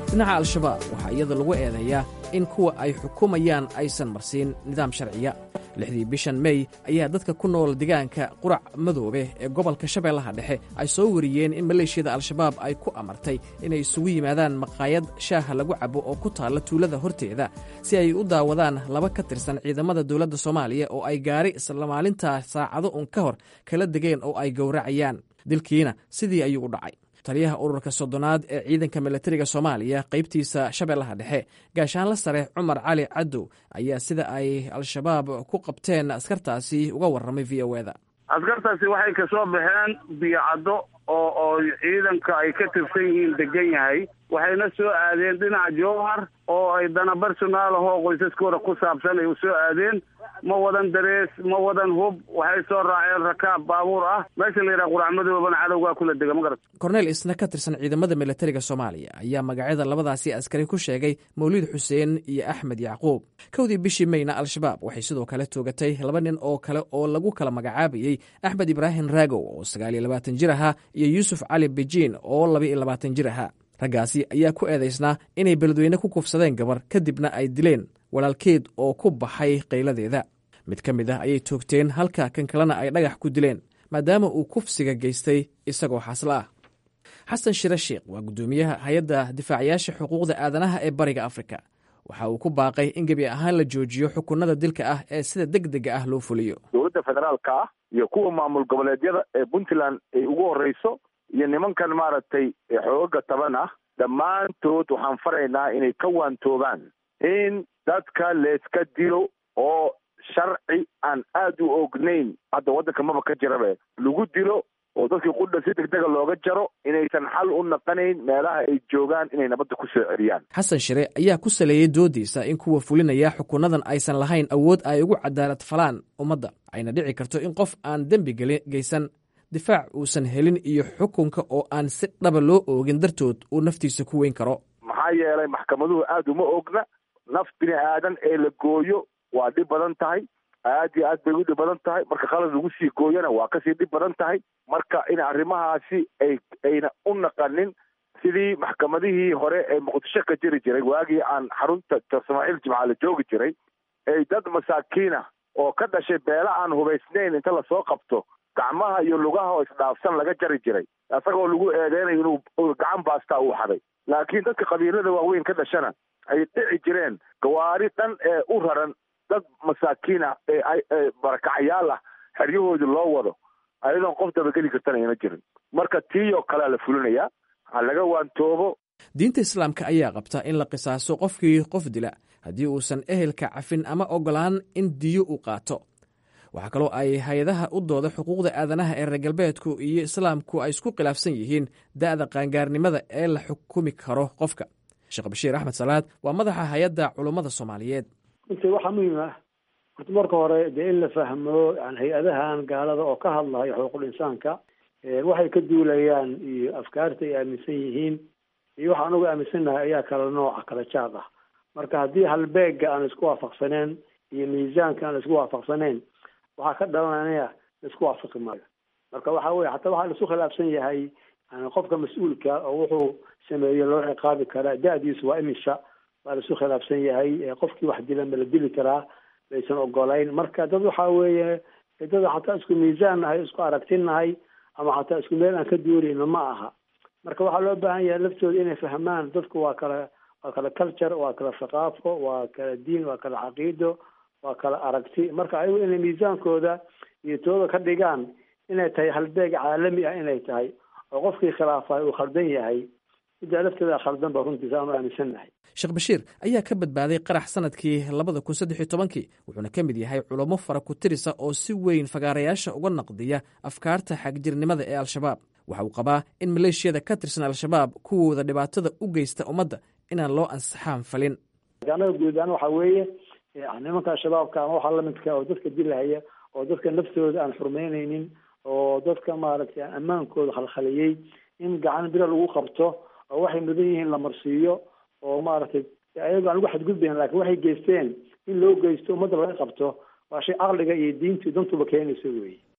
[SPEAKER 8] dhinaca al-shabaab waxaa iyada lagu eedeeyaa in kuwa ay xukumayaan aysan marsiin nidaam sharciya lixdii bishan mey ayaa dadka ku nool deegaanka qurac madoobe ee gobolka shabeellaha dhexe ay soo wariyeen in maleeshiyada al-shabaab ay ku amartay inay isugu yimaadaan maqaayad shaaha lagu cabo oo ku taalla tuulada horteeda si ay u daawadaan laba ka tirsan ciidamada dowladda soomaaliya oo ay gaari isla maalintaa saacado un ka hor kala degeen oo ay gowracayaan dilkiina sidii ayuu u dhacay taliyaha ururka soddonaad ee ciidanka milatariga soomaaliya qaybtiisa shabeellaha dhexe gaashaanla sare cumar cali cadow ayaa sida ay al-shabaab ku qabteen askartaasi uga warramay v o eda
[SPEAKER 4] askartaasi waxay kasoo baxeen biyocaddo oo oo ciidanka ay ka tirsan yihiin degan yahay waxayna soo aadeen dhinaca jowhar oo ay dana barsonaal ahoo qoysaskooda ku saabsan ay u soo aadeen ma wadan darees ma wadan hub waxay soo raaceen rakaab baabuur ah meesha la yidhaha quracmadoobana cadowgaa kula dega ma garat
[SPEAKER 8] korneel isna ka tirsan ciidamada milatariga soomaaliya ayaa magacyada labadaasi askari ku sheegay mawlid xuseen iyo axmed yacquub kowdii bishii meyna al-shabaab waxay sidoo kale toogatay laba nin oo kale oo lagu kala magacaabayey axmed ibraahim raagow oo sagaal iyo labaatan jir ahaa iyo yuusuf cali bejiin oo laba iyo labaatan jir ahaa raggaasi ayaa ku eedaysnaa inay beledweyne ku kufsadeen gabar kadibna ay dileen walaalkeed oo ku baxay qayladeeda mid ka mid ah ayay toogteen halka kan kalena ay dhagax ku dileen maadaama uu kufsiga geystay isagoo xaslo ah xasan shire sheikh waa guddoomiyaha hay-adda difaacayaasha xuquuqda aadanaha ee bariga afrika waxa uu ku baaqay in gebi ahaan la joojiyo xukunada dilka ah ee sida deg dega ah loo fuliyo
[SPEAKER 13] dowladda federaalka ah iyo kuwa maamul goboleedyada ee puntland ay ugu horreyso iyo nimankan maaragtay xooga taban ah dhammaantood waxaan faraynaa inay ka waantoobaan in dadka layska dilo oo sharci aan aada u ognayn hadda waddanka maba ka jirabe lagu dilo oo dadkii qudha si deg dega looga jaro inaysan xal u naqanayn meelaha ay joogaan inay nabadda ku soo celiyaan
[SPEAKER 8] xasan shire ayaa ku saleeyey doodiisa in kuwa fulinaya xukunadan aysan lahayn awood ay ugu cadaalad falaan ummadda ayna dhici karto in qof aan dembi geli geysan difaac uusan helin iyo xukunka oo aan si dhaba loo oogin dartood uu naftiisa ku weyn karo
[SPEAKER 13] maxaa yeelay maxkamaduhu aada uma ogna naf bini aadan ee la gooyo waa dhib badan tahay aad iyo aad bay u dhib badan tahay marka qalad lagu sii gooyana waa kasii dhib badan tahay marka in arrimahaasi ay ayna u naqanin sidii maxkamadihii hore ee muqdisho ka jiri jiray waagii aan xarunta ismaaciil jimcaale joogi jiray ay dad masaakiina oo ka dhashay beela aan hubaysnayn inta lasoo qabto gacmaha iyo lugaha oo isdhaafsan laga jari jiray isagoo lagu eedeynayo inuu gacan baastaa uu xaday laakiin dadka qabiilada waaweyn ka dhashana ay dhici jireen gawaari dhan ee u raran dad masaakiin ah ee barakacyaal ah xeryahoodii loo wado ayadoon qof dabageli kartana ayna jirin marka tiiyoo kalea la fulinayaa ha laga waantoobo
[SPEAKER 8] diinta islaamka ayaa qabta in la qisaaso qofkii qof dila haddii uusan ehelka cafin ama ogolaan in diyo uu qaato waxaa kaloo ay hay-adaha u dooda xuquuqda aadanaha ee reer galbeedku iyo islaamku ay isku khilaafsan yihiin da'da qaangaarnimada ee la xukumi karo qofka sheekh bashiir axmed salaad waa madaxa hay-adda culummada soomaaliyeed
[SPEAKER 14] runtii waxaa muhiim ah horta marka hore dee in la fahmo yani hay-adahan gaalada oo ka hadlayo xuquuqul insaanka waxay ka duulayaan iyo afkaarta ay aaminsan yihiin iyo waxa anugu aaminsannahay ayaa kala nooca kala jaad ah marka haddii halbeega aan isku waafaqsaneen iyo miisaanka aan isku waafaqsaneen waxaa ka dhalanaya laisku waafaqi maayo marka waxa weye hataa waxaa laisu khilaafsan yahay yani qofka mas-uulka oo wuxuu sameeye loo ciqaabi karaa da-diisu waa imisa waa laisu khilaafsan yahay qofkii wax dila ma la dili karaa laysan ogolayn marka dad waxa weeye dad xataa isku miisaan nahay isku aragtin nahay ama xataa isku meel aan ka duulayno ma aha marka waxaa loo baahan yahay laftooda inay fahmaan dadku waa kala waa kala culture waa kala thaqaafo waa kala diin waa kala caqiido waa kala aragti marka ayagu inay miisaankooda iyo tooda ka dhigaan inay tahay halbeeg caalami ah inay tahay oo qofkii khilaafay uu khaldan yahay middaa lafteeda khaldan ba runtiisa aanu aaminsannahay
[SPEAKER 8] sheekh bashiir ayaa ka badbaaday qarax sanadkii labada kun saddex iyo tobankii wuxuuna ka mid yahay culamo fara ku tirisa oo si weyn fagaarayaasha uga naqdiya afkaarta xagjirnimada ee al-shabaab waxa uu qabaa in maleeshiyada ka tirsan al-shabaab kuwooda dhibaatada u geysta ummadda inaan loo ansaxaan falin
[SPEAKER 14] anaga guud ahaan waxaa weeye nimanka shabaabka ama waxaa lamidka oo dadka dilahaya oo dadka naftooda aan xurmeyneynin oo dadka maaragtay ammaankooda khalkhaliyey in gacan bira lagu qabto oo waxay mudan yihiin la marsiiyo oo maaragtay ayago aan lagu xadgudbayn lakin waxay geysteen in loo geysto ummadda laga qabto waa shay caqliga iyo diintu dantuba keenaysa wey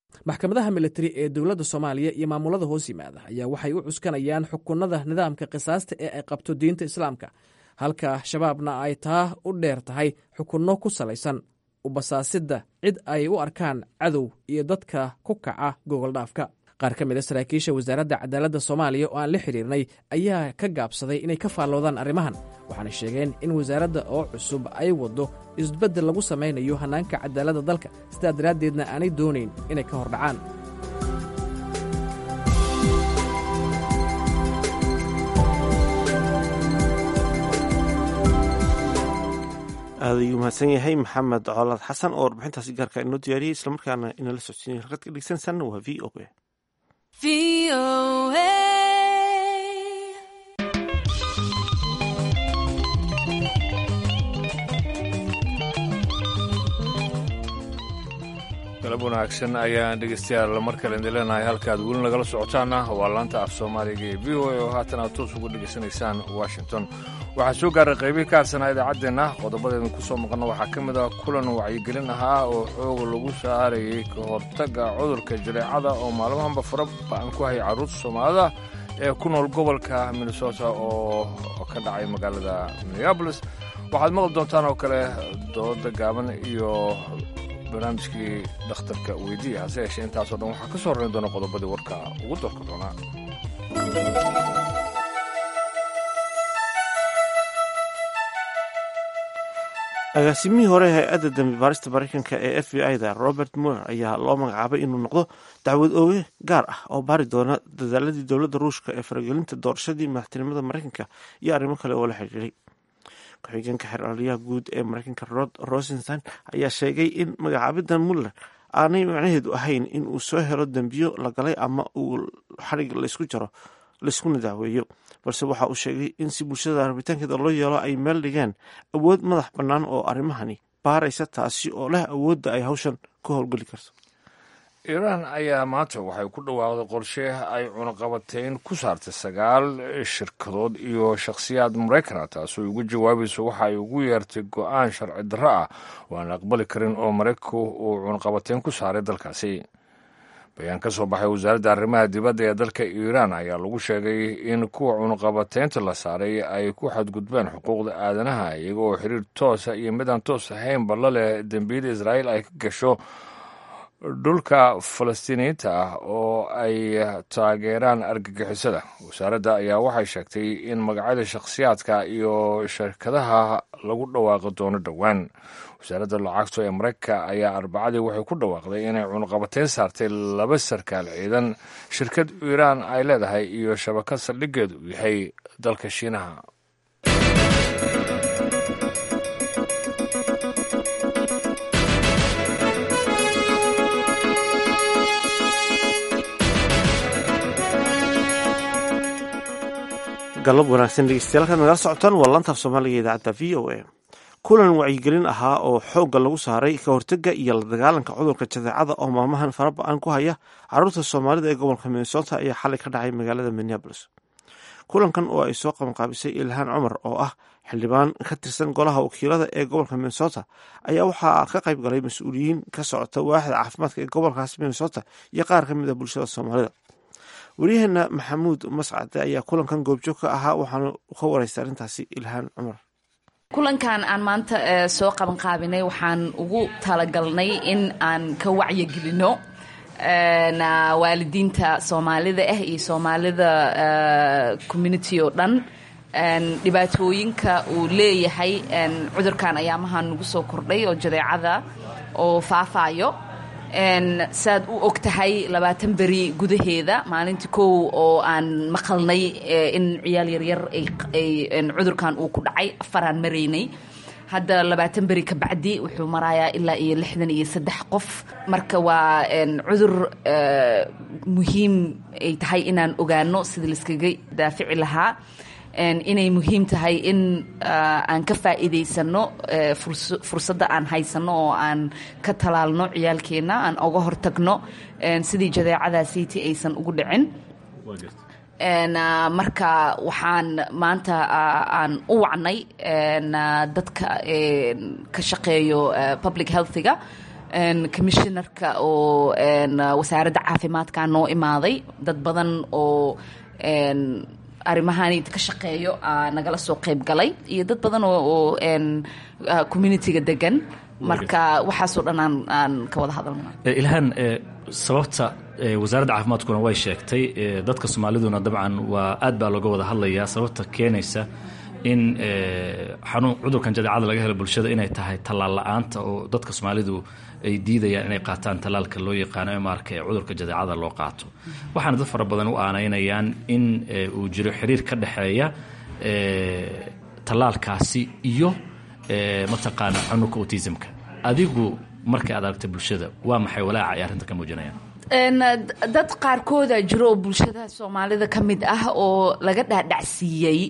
[SPEAKER 8] maxkamadaha militari ee dowladda soomaaliya iyo maamulada hoos yimaada ayaa waxay u cuskanayaan xukunada nidaamka qisaasta ee ay qabto diinta islaamka halka shabaabna ay taa u dheer tahay xukunno ku salaysan ubasaasidda cid ay u arkaan cadow iyo dadka ku kaca gogoldhaafka qaar ka mid a saraakiisha wasaaradda cadaaladda soomaaliya oo aan la xidhiirnay ayaa ka gaabsaday inay ka faalloodaan arrimahan waxaana sheegeen in wasaaradda oo cusub ay waddo isbeddel lagu samaynayo hannaanka cadaaladda dalka sidaa daraaddeedna aanay doonayn inay ka hordhacaan
[SPEAKER 2] aad ayuu mahadsan yahay maxamed colaad xasan oo warbixintaasi gaarka inoo diyaariyey islamarkaana inala socodsiinay halkaad ka dhegeysanaysaanna waa v o a
[SPEAKER 1] galab wanaagsan ayaan dhegeystayaal mar kale idin leenahay halkaad weli nagala socotaana waa laanta af soomaaliga ee v o a oo haatan aad toos uga dhegaysanaysaan washington waxaa soo gaaray qaybihii ka hadsanaa idaacaddeenna qodobadeedin ku soo maqanno waxaa ka mid ah kulan wacyigelin ahaa oo xooga lagu saarayay ka hortagga cudurka jaleecada oo maalmahanba fara ba-an ku hayay carruurta soomaalida ee ku nool gobolka minnesota oo ka dhacay magaalada minneabolis waxaad maqli doontaan oo kale dooda gaaban iyo barnaamijkii dhakhtarka weydiiya hase yeeshee intaasoo dhan waxaa ka soo horrayn doona qodobadii warka ugu doorka doonaa
[SPEAKER 2] agaasimihii hore hay-adda dambi baarista maraykanka ee f b i da robert muller ayaa loo magacaabay inuu noqdo dacwad ooge gaar ah oo baari doona dadaaladii dowladda ruushka ee faragelinta doorashadii madaxtinimada maraykanka iyo arrimo kale oo la xidhiiray ku-xigeenka xeraalyaha guud ee maraykanka rod rosenstein ayaa sheegay in magacaabidan muller aanay macnaheedu ahayn in uu soo helo dembiyo la galay ama uu xarig laysku jaro layskuna dacweeyo balse waxa uu sheegay in si bulshada rabitaankeeda loo yeelo ay meel dhigeen awood madax bannaan oo arrimahani baaraysa taasi oo leh awoodda ay hawshan ka howlgeli karto
[SPEAKER 1] iiraan ayaa maanta waxay ku dhawaaqday qorshe ay cunaqabateyn ku saartay sagaal shirkadood iyo shakhsiyaad maraykana taasoo ugu jawaabayso waxa ay ugu yeertay go-aan sharci darro ah oo aan aqbali karin oo maraykanku uu cunaqabateyn ku saaray dalkaasi bayaan ka soo baxay wasaaradda arrimaha dibadda ee dalka iiraan ayaa lagu sheegay in kuwa cunaqabateynta la saaray ay ku xadgudbeen xuquuqda aadanaha iyaga oo xiriir toosa iyo midaan toos ahaynba la leh dembiyada israa'iil ay ka gasho dhulka falastiiniyiinta ah oo ay taageeraan argagixisada wasaaradda ayaa waxay sheegtay in magacyada shakhsiyaadka iyo shirkadaha lagu dhawaaqi doono dhowaan wasaaradda lacagto ee maraykanka ayaa arbacadii waxay ku dhawaaqday inay cunuqabateyn saartay laba sarkaal ciidan shirkad iiraan ay leedahay iyo shabakad saldhigeedu uu yahay dalka shiinaha
[SPEAKER 2] galab wanaagsan dhegeystayaal halkaad nagala socotaan waa lantaaf soomaaliga idaacadda v o a kulan wacyigelin ahaa oo xoogga lagu saaray ka hortega iyo la dagaalanka cudurka jadeecada oo maalmahan fara ba-an ku haya caruurta soomaalida ee gobolka minnesota ayaa xalay ka dhacay magaalada minneabolis kulankan oo ay soo qabanqaabisay ilhaan cumar oo ah xildhibaan ka tirsan golaha wakiilada ee gobolka minnesota ayaa waxaa ka qayb galay mas-uuliyiin ka socota waaxda caafimaadka ee gobolkaas minnesota iyo qaar ka mid a bulshada soomaalida waryaheena maxamuud mascade ayaa kulankan goobjoog ka ahaa waxaana ka wareystay arrintaasi ilhaan cumar
[SPEAKER 15] kulankan aan maanta soo qabanqaabinay waxaan ugu talagalnay in aan ka wacyigelino waalidiinta soomaalida ah iyo soomaalida community oo dhan dhibaatooyinka uu leeyahay cudurkan ayaamahan nagu soo kordhay oo jadeecada oo faafaayo saad u og tahay labaatan beri gudaheeda maalintii kow oo aan maqalnay in ciyaal yaryar cudurkan uu ku dhacay afaraan maraynay hadda labaatan beri ka bacdi wuxuu marayaa ilaa iyo lixdan iyo saddex qof marka waa cudur muhiim ay tahay inaan ogaano sidii layskaga daafici lahaa inay muhiim tahay in aan ka faa'iidaysano fursadda aan haysano oo aan ka talaalno ciyaalkeenna aan oga hortagno sidii jadeecadaasiiti aysan ugu dhicin marka waxaan maanta aan u wacnay dadka ka shaqeeyo public healthiga commissionarka oo wasaaradda caafimaadka noo imaaday dad badan oo arrimahan ka shaqeeyo nagala soo qayb galay iyo dad badan oo communitiga degan marka waxaasoo dhan aan ka wada hadalna
[SPEAKER 16] ilhaan sababta wasaaradda caafimaadkuna way sheegtay dadka soomaaliduna dabcan waa aad baa looga wada hadlayaa sababta keenaysa in xanuun cudurkan jadeecada laga helo bulshada inay tahay tallaal la-aanta oo dadka soomaalidu ay diidayaan inay qaataan tallaalka loo yaqaano emarka ee cudurka jadeecada loo qaato waxaana dad fara badan u aanaynayaan in uu jiro xiriir ka dhexeeya tallaalkaasi iyo mataqaana xanuunka autismka adigu markay aad aragta bulshada waa maxay walaaca ay arrinta ka muujinayaan
[SPEAKER 15] dad qaarkooda jiro oo bulshada soomaalida ka mid ah oo laga dhaadhacsiiyey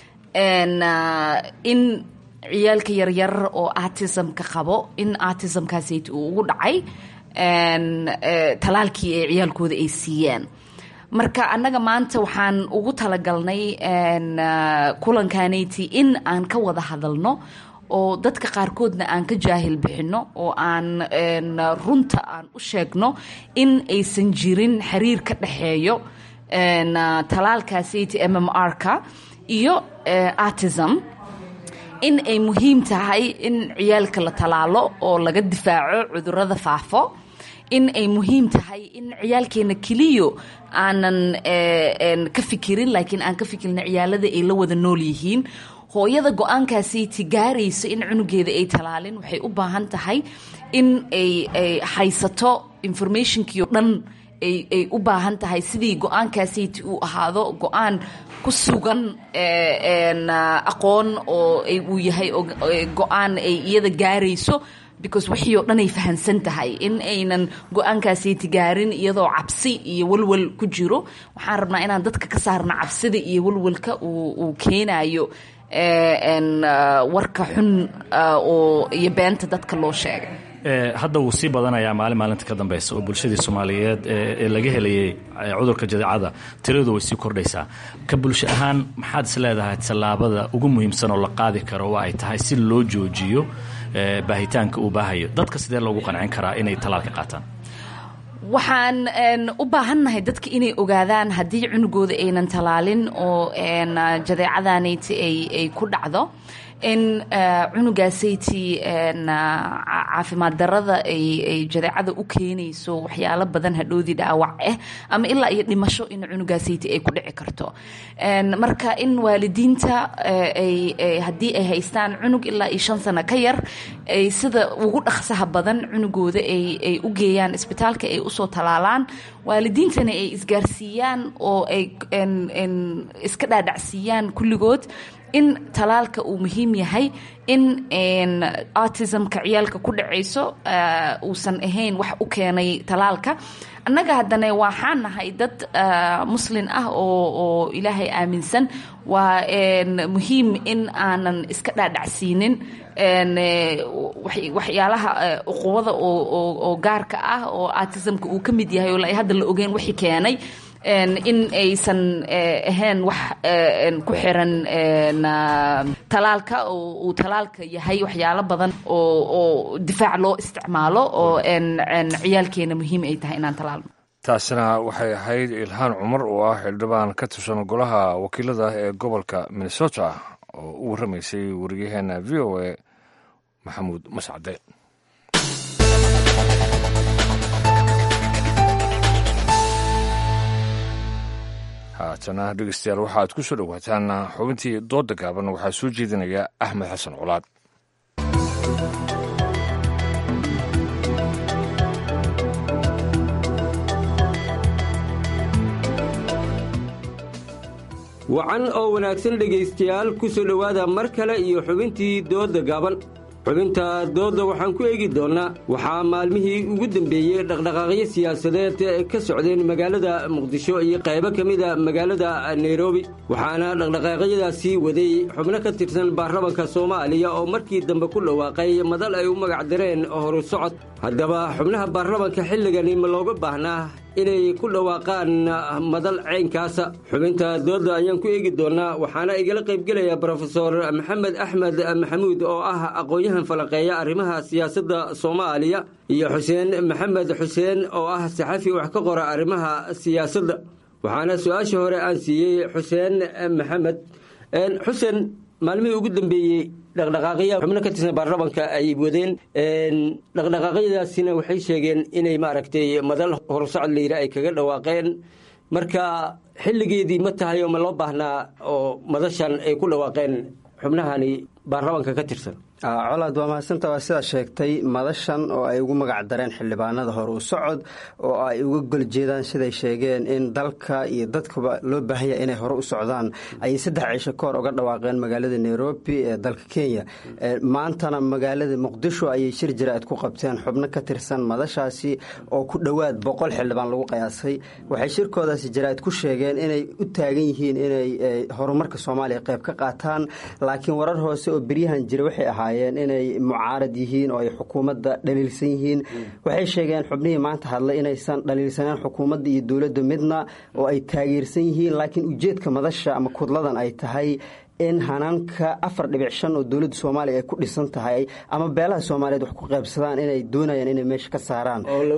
[SPEAKER 15] in ciyaalka yaryar oo artismka qabo in artismkaasayt uu ugu dhacay talaalkii ee ciyaalkooda ay siiyeen marka annaga maanta waxaan ugu talagalnay kulankaanayti in aan ka wada hadalno oo dadka qaarkoodna aan ka jaahil bixinno oo aan runta aan u sheegno in aysan jirin xiriir ka dhexeeyo talaalkaasayt m m r-ka iyo artism in ay muhiim tahay in ciyaalka la talaalo oo laga difaaco cudurada faafo in ay muhiim tahay in ciyaalkeena keliyo aanan ka fikirin laakiin aan ka fikirin ciyaalada ay la wada nool yihiin hooyada go-aankaasiiti gaarayso in cunugeeda ay talaalin waxay u baahan tahay in ay haysato informationkii o dhan ay u baahan tahay sidii go-aankaasiiti uu ahaado go-aan ku sugan aqoon oo uu yahay go-aan ay iyada gaarayso because wixii oo dhan ay fahansan tahay in aynan go-aankaasiiti gaarin iyadoo cabsi iyo walwal ku jiro waxaan rabnaa inaan dadka ka saarno cabsida iyo walwalka uu keenayo warka xun oo iyo beenta dadka loo sheegay
[SPEAKER 16] hadda wuu sii badanayaa maalin maalinta ka dambeysa oo bulshadii soomaaliyeed ee laga helayay cudurka jadeecada tiradu way sii kordhaysaa ka bulsho ahaan maxaad is leedahay tallaabada ugu muhiimsan oo la qaadi karo waa ay tahay si loo joojiyo baahitaanka uu baahayo dadka sidee loogu qancin karaa inay tallaalka qaataan
[SPEAKER 15] waxaan u baahannahay dadka inay ogaadaan haddii cunugooda aynan talaalin oo jadeecadaanayti ay ku dhacdo in cunugaasaytii caafimaad darada ay jadeecada u keenayso waxyaalo badan hadhoodii dhaawac ah ama ilaa iyo dhimasho in cunugaasaytii ay ku dhici karto marka in waalidiinta haddii ay haystaan cunug ilaa iyo shan sano ka yar ay sida ugu dhaqsaha badan cunugooda ay u geeyaan isbitaalka ay usoo talaalaan waalidiintana ay isgaarsiiyaan oo ay iska dhaadhacsiiyaan kulligood in talaalka uu muhiim yahay in artismka ciyaalka ku dhacayso uusan ahayn wax u keenay talaalka annaga haddana waxaan nahay dad muslin ah oo ilaahay aaminsan waa muhiim in aanan iska dhaadhacsiinin waxyaalaha uquwada oo gaarka ah oo artismka uu ka mid yahay oo hadda la ogeyn wixii keenay in aysan ahayn wax ku xiran talaalka uu talaalka yahay waxyaalo badan oo difaac loo isticmaalo oo ciyaalkeena muhiim ay tahay inaan talaalno
[SPEAKER 1] taasina waxay ahayd ilhaan cumar oo ah xildhibaan ka tirsan golaha wakiilada ee gobolka minnesota oo u warramaysay wariyaheena v o a maxamuud mascade haatana dhegeystayaal waxaaad ku soo dhowaataan xubintii dooda gaaban waxaa soo jeedinaya axmed xasan colaad
[SPEAKER 17] wacan oo wanaagsan dhegaystayaal ku soo dhowaada mar kale iyo xubintii doodda gaaban xubinta doodda waxaan ku eegi doonnaa waxaa maalmihii ugu dembeeyey dhaqdhaqaaqyo siyaasadeed ka socdeen magaalada muqdisho iyo qaybo ka mida magaalada nairobi waxaana dhaqdhaqaaqyadaasi waday xubno ka tirsan baarlamanka soomaaliya oo markii dambe ku dhawaaqay madal ay u magac direen horu socod haddaba xubnaha baarlamanka xilligani ma looga baahnaa inay ku dhawaaqaan madal caynkaasa xubinta dooda ayaan ku eegi doonaa waxaana igala qaybgelaya brofesor maxamed axmed maxamuud oo ah aqoon-yahan falanqeeya arrimaha siyaasadda soomaaliya iyo xuseen maxamed xuseen oo ah saxafi wax ka qora arrimaha siyaasadda waxaana su-aasha hore aan siiyey xuseen maxamed xuseen maalmihii ugu dambeeyey dhaqdhaqaaqya xubno ka tirsan baarlamanka ay wadeen dhaqdhaqaaqyadaasina waxay sheegeen inay maaragtay madal horsocod layidhi ay kaga dhawaaqeen marka xilligeedii ma tahay oo ma loo baahnaa oo madashan ay ku dhawaaqeen xubnahani baarlamanka ka tirsan
[SPEAKER 18] colaad waa mahadsanta waa sidaa sheegtay madashan oo ay ugu magac dareen xildhibaanada hore u socod oo ay uga gol jeedaan siday sheegeen in dalka iyo dadkuba loo baahanya inay hore u socdaan ayay saddex ciisho ka hor uga dhawaaqeen magaalada nairobi ee dalka kenya maantana magaalada muqdisho ayay shir jaraa'id ku qabteen xubno ka tirsan madashaasi oo ku dhowaad boqol xildhibaan lagu qiyaasay waxay shirkoodaasi jaraa'id ku sheegeen inay u taagan yihiin inay horumarka soomaaliya qayb ka qaataan laakiin warar hoose oo beryahan jira waxay ahaayeen inay mucaarad yihiin oo ay xukuumadda dhaliilsan yihiin waxay sheegeen xubnihii maanta hadlay inaysan dhaliilsaneen xukuumadda iyo dowladda midna oo ay taageersan yihiin laakiin ujeedka madasha ama kudladan ay tahay in hanaanka afar dhibic shan oo dowladda soomaaliya ay ku dhisan tahay ama beelaha soomaaliyeed wax ku qaybsadaan inay doonayaan inay meesha ka saaraan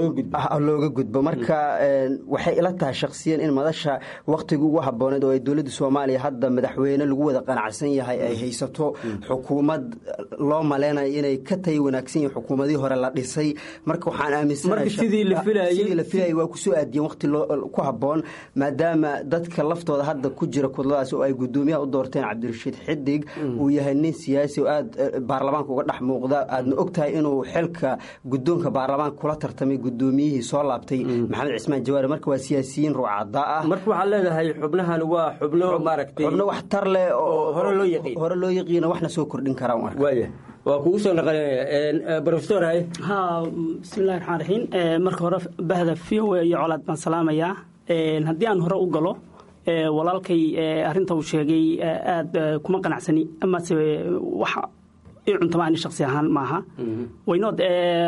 [SPEAKER 18] looga gudbo marka waxay ila tahay shakhsiyan in madasha wakhtigii ugu habooneed oo ay dowladda soomaaliya hadda madaxweyne lagu wada qanacsan yahay ay haysato xukuumad loo maleynayo inay ka tayi wanaagsan yihin xukuumadihii hore la dhisay marka waxaan aaminsanasidii la filayay waa kusoo aadiyeen waqti ku haboon maadaama dadka laftooda hadda ku jira kudladaas oo ay gudoomiyaha u doorteen cabdirashiid xidig uu yahay nin siyaasi oo aad baarlamaanka uga dhex muuqda aadna ogtahay inuu xilka gudoonka baarlamaanka kula tartamay gudoomiyihii soo laabtay maxamed cismaan jawaari marka waa siyaasiyiin ruucada ah
[SPEAKER 17] marka waxaad leedahay xubnahan waa xubno maaragtay
[SPEAKER 18] xubno waxtar leh oo hore loo yaqiin hore loo yaqiino waxna soo kordhin karaan marka
[SPEAKER 17] waaya waa kugu soo naqanaya brofesor hay
[SPEAKER 19] ha bismillahi raxmaan raxiim marka hore bahda v o iyo colaad baan salaamayaa haddii aan hore u galo walaalkay arinta uu sheegay aada kuma qanacsani amase wax i cuntama ani shaksi ahaan maaha waynood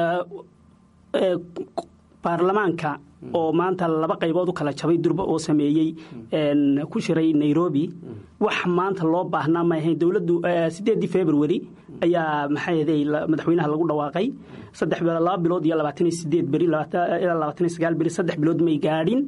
[SPEAKER 19] baarlamaanka oo maanta laba qaybood u kala jabay durba oo sameeyey ku shiray nairobi wax maanta loo baahnaa ma ahayn dowladdu sideedii february ayaa maxaaday madaxweynaha lagu dhawaaqay saddex laba bilood iyo labaatan iyo sideed beri ilaa labaatan iyo sagaal beri saddex bilood may gaadhin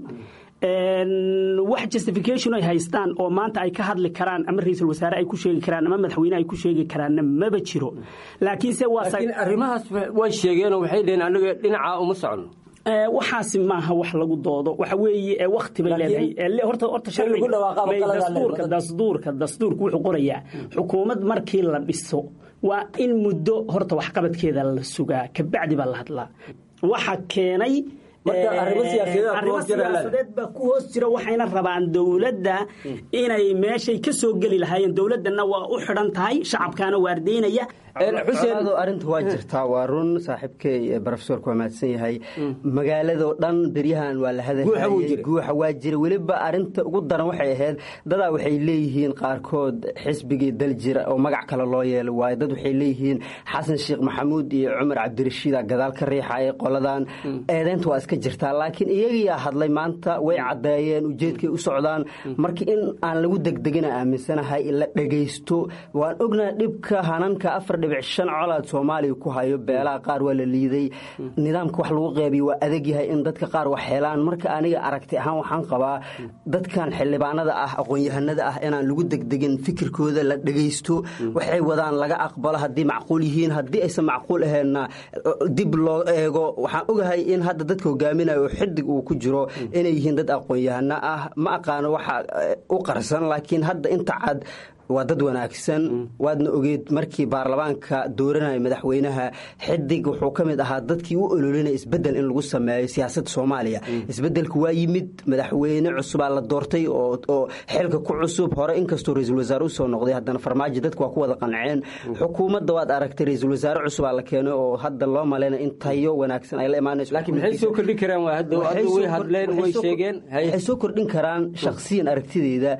[SPEAKER 19] wax justification ay haystaan oo maanta ay ka hadli karaan ama ra-iisul wasaare ay ku sheegi karaan ama madaxweyne ay ku sheegi karaanna maba jiro laakiinse
[SPEAKER 17] laakiin arrimahaas way sheegeenoo waxay dhaheen anaga dhinacaa uma socono
[SPEAKER 19] waxaasi maaha wax lagu doodo waxa weeye wakti bay leedahay horta horta dastuurka dastuurka dastuurku wuxuu qorayaa xukuumad markii la dhiso waa in muddo horta waxqabadkeeda la sugaa kabacdi baa la hadlaa waxa keenay arrimo siyaasadeed baa ku hoos jira waxayna rabaan dowladda inay meeshay ka soo geli lahaayeen dowladdanna waa u xidhan tahay shacabkaana waardeynaya
[SPEAKER 18] xuseenado arrinta waa jirtaa waa run saaxiibkey brofesorku waa mahadsan yahay magaaladoo dhan beryahan waa la hadalhayey guuxa waa jira weliba arinta ugu daran waxay ahayd dadaa waxay leeyihiin qaarkood xisbigii dal jira oo magac kale loo yeelo waayo dad waxay leeyihiin xasan sheekh maxamuud iyo cumar cabdirashiida gadaal ka riixaya qoladan eedeynta waa iska jirtaa laakiin iyagiyaa hadlay maanta way caddeeyeen ujeedkay u socdaan marka in aan lagu degdegina aaminsanahay la dhegaysto waan ognaa dhibka hananka afar dhibic shan colaad soomaaliya ku hayo beelaha qaar waa la liiday nidaamka wax lagu qeybiyo waa adag yahay in dadka qaar wax helaan marka aniga aragti ahaan waxaan qabaa dadkan xildhibaanada ah aqoon-yahanada ah inaan lagu degdegin fikirkooda la dhegaysto waxay wadaan laga aqbalo haddii macquul yihiin haddii aysan macquul aheenna dib loo eego waxaan ogahay in hadda dadka hogaaminayo oo xidig uu ku jiro inay yihiin dad aqoon-yahano ah ma aqaano waxa u qarsan laakiin hadda inta cad waa dad wanaagsan waadna ogeed markii baarlamaanka dooranaya madaxweynaha xidig wuxuu ka mid ahaa dadkii u ololinaya isbedel in lagu sameeyo siyaasadda soomaaliya isbedelku waa yimid madaxweyne cusubaa la doortay oo xilka ku cusub hore inkastoo ra-iisul wasaare usoo noqday haddana farmaajo dadku waa ku wada qanceen xukuumadda waad aragtay ra-iisul wasaare cusubaa la keenay oo hadda loo malaynaya in tayo wanaagsan ay la imaanayso
[SPEAKER 17] laakiin maxay soo kordhin karaan waa hadda way hadleen way sheegeen
[SPEAKER 18] waxay soo kordhin karaan shakhsiyan aragtideyda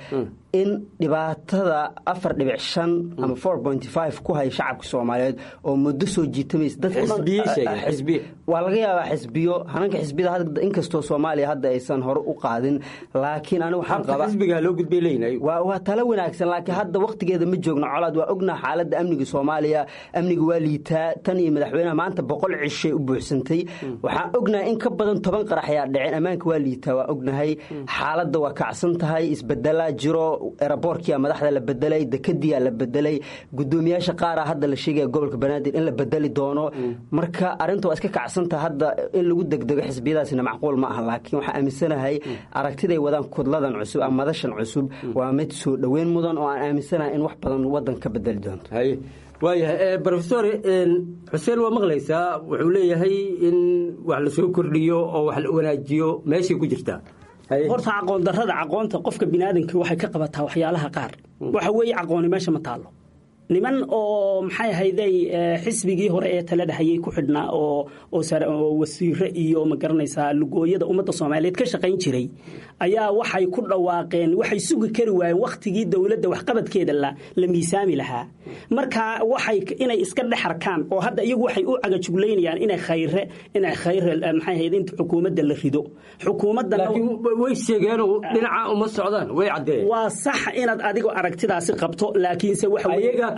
[SPEAKER 18] in dhibaatada afar dhibic shan ama four point five ku haya shacabka soomaaliyeed oo muddo soo jiitamaysa dadwaa laga yaabaa xisbiyo hananka xisbiyada inkastoo soomaaliya hadda aysan hore u qaadin laakiin anigu waxaan qabaa waa talo wanaagsan laakiin hadda waqtigeeda ma joogno colaad waa ognaha xaaladda amniga soomaaliya amniga waa liitaa tan iyo madaxweynaha maanta boqol cishay u buuxsantay waxaan ognahay in ka badan toban qarax ayaa dhaceen ammaanka waa liitaa waa ognahay xaaladda waa kacsan tahay isbedelaa jiro eraboorkia madaxda la bedelay dekadiyaa la bedelay gudoomiyaasha qaara hadda la sheegaya gobolka banaadir in la bedeli doono marka arinta waa iska kacsantaha hadda in lagu degdego xisbiyadaasina macquul ma aha laakiin waxaan aaminsanahay aragtiday wadaan kudladan cusub ama madashan cusub waa mid soo dhoweyn mudan oo aan aaminsanahay in wax badan wadan ka bedeli doonto
[SPEAKER 17] waayahay rofesor xuseen waa maqlaysaa wuxuu leeyahay in wax la soo kordhiyo oo wax la wanaajiyo meeshay ku jirtaa
[SPEAKER 19] horta aqoon darada aqoonta qofka biniaadanka waxay ka qabataa waxyaalaha qaar waxa weeye aqooni meesha ma taalo niman oo maxay ahayday xisbigii hore ee tala dhahayay ku xidhnaa oo oo wasiire iyo ma garanaysaa lugooyada ummadda soomaaliyeed ka shaqayn jiray ayaa waxay ku dhawaaqeen waxay sugi kari waayeen wakhtigii dowladda waxqabadkeeda la la miisaami lahaa marka waxay inay iska dhex arkaan oo hadda iyagu waxay u cagajuglaynayaan inay khayre inay khayre maxay ahayd inta xukuumadda la rido xukuumadda
[SPEAKER 17] way sheegeen dhinaca uma socdaan way cadeeyeen
[SPEAKER 19] waa sax inaad adigu aragtidaasi qabto laakiinse waxa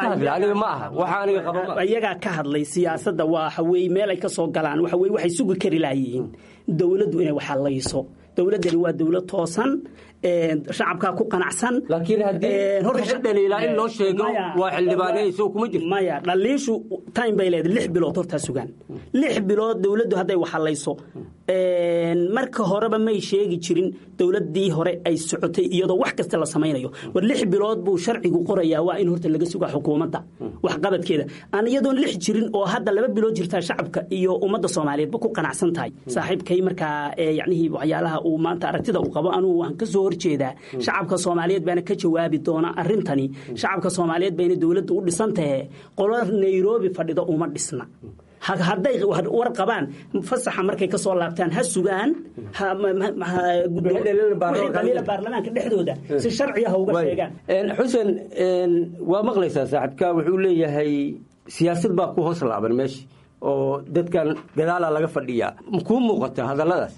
[SPEAKER 19] ayagaa ka hadlay siyaasadda waxa weye meel ay ka soo galaan waxa weye waxay sugi kari lahayihiin dowladdu inay waxalayso dowladdani waa dowlad toosan shacabkaa ku qanacsan
[SPEAKER 17] laakiin haddii dhaliilaa in loo sheego waa xildhibaaneyso kuma jirto
[SPEAKER 19] maya dhaliishu time bay leedahay lix bilood hortaa sugaan lix bilood dowladdu hadday waxalayso marka horeba may sheegi jirin dowladdii hore ay socotay iyadoo wax kasta la samaynayo war lix bilood buu sharcigu qorayaa waa in horta laga sugaa xukuumadda waxqabadkeeda aan iyadoon lix jirin oo hadda laba bilood jirtaa shacabka iyo ummadda soomaaliyeedba ku qanacsan tahay saaxiibkay markaa yacnihii waxyaalaha uu maanta aragtida uu qabo anugu waan ka soo horjeedaa shacabka soomaaliyeed baana ka jawaabi doona arrintani shacabka soomaaliyeed bayna dowladda u dhisan tahe qolo nairobi fadhida uma dhisna hadday war qabaan fasaxa markay ka soo laabtaan ha sugaan daliila baarlamaanka dhexdooda si sharciga ha uga sheegaan
[SPEAKER 17] xuseen waa maqlaysaa saaxiibka wuxuu leeyahay siyaasad baa ku hoos laaban meesha oo dadkan gadaala laga fadhiyaa kuu muuqata hadaladaas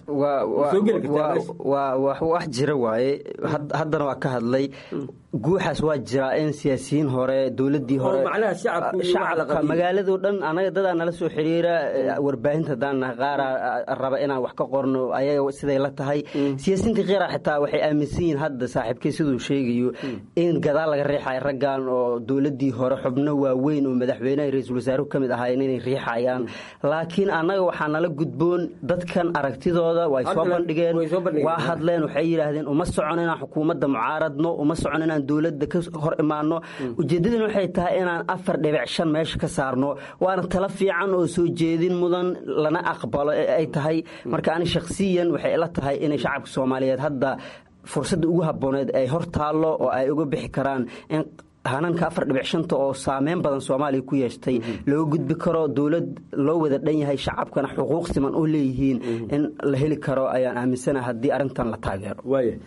[SPEAKER 18] waa wax jira waaye haddana waa ka hadlay guuxaas waa jiraa in siyaasiyiin hore dowladii hore shacabka magaaladao dhan anaga dadaa nala soo xiriira warbaahinta daanna qaara raba inaan wax ka qorno ayaga siday la tahay siyaasiyiinta qira xitaa waxay aaminsan yihiin hadda saaxiibkay siduu sheegayo in gadaal laga riixayo raggan oo dowladii hore xubno waaweyn oo madaxweyneha ra-iisul wasaaruhu ka mid ahaayeen inay riixayaan laakiin annaga waxaa nala gudboon dadkan aragtidooda way soo bandhigeen waa hadleen waxay yidhaahdeen uma socon inaan xukuumadda mucaaradno uma socon inaan dowladda ka hor imaano ujeedadan waxay tahay inaan afar dhibic shan meesha ka saarno waana talo fiican oo soo jeedin mudan lana aqbalo ay tahay marka ani shakhsiyan waxay ila tahay inay shacabka soomaaliyeed hadda fursadda ugu habbooneed ay hor taallo oo ay uga bixi karaan in hananka afar dhibic shanta oo saameyn badan soomaaliya ku yeeshtay loo gudbi karo dowlad loo wada dhan yahay shacabkana xuquuq siman u leeyihiin in la heli karo ayaan aaminsanaha haddii arrintan la taageero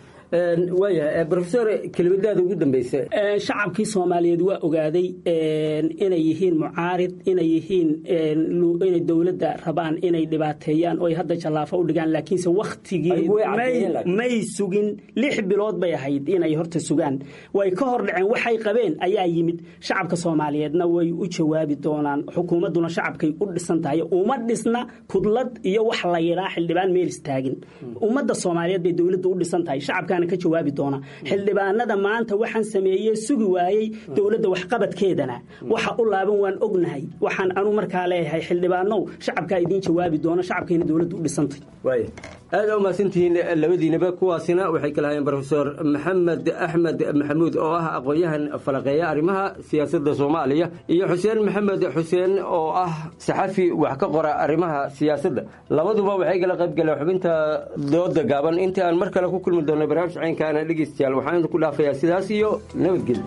[SPEAKER 17] waayahay rofesor kelimadaada ugu dambeysa
[SPEAKER 19] shacabkii soomaaliyeed waa ogaaday inay yihiin mucaarid inay yihiin inay dowladda rabaan inay dhibaateeyaan oo ay hadda jallaafo u dhigaan laakiinse waktigii may sugin lix bilood bay ahayd inay horta sugaan way ka hor dhaceen waxay qabeen ayaa yimid shacabka soomaaliyeedna way u jawaabi doonaan xukuumadduna shacabkay u dhisan tahay uma dhisna kudlad iyo wax la yidhaa xildhibaan meel istaagin ummadda soomaaliyeed bay dowladda u dhisan tahay shacabka ka jawaabi doona xildhibaanada maanta waxaan sameeyey sugi waayey dowladda waxqabadkeedana waxa u laaban waan ognahay waxaan anu markaa leeyahay xildhibaanow shacabkaa idiin jawaabi doona shacabkeena dowladda u dhisantay
[SPEAKER 17] aada u mahadsantihiin labadiinaba kuwaasina waxay kala hayeen rofesor maxamed axmed maxamuud oo ah aqoon-yahan falaqeeya arrimaha siyaasadda soomaaliya iyo xuseen maxamed xuseen oo ah saxafi wax ka qora arrimaha siyaasadda labaduba waxay kala qayb galeen xubinta dooda gaaban intii aan mar kale ku kulmi doonno barnaamij caynkaana dhegeystayaal waxaan idinku dhaafayaa sidaas iyo nabadgelyo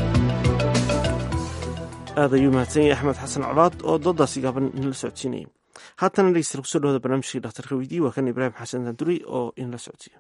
[SPEAKER 2] aad ayuu mahadsan yahay axmed xasan colaad oo doodaasi gaaban inala socodsiinayay haatana dhegeystayaal kusoo dhawada barnaamijkii dhakhtarka weydii waa kan ibraahim xasan danduri oo in la socodsiiyo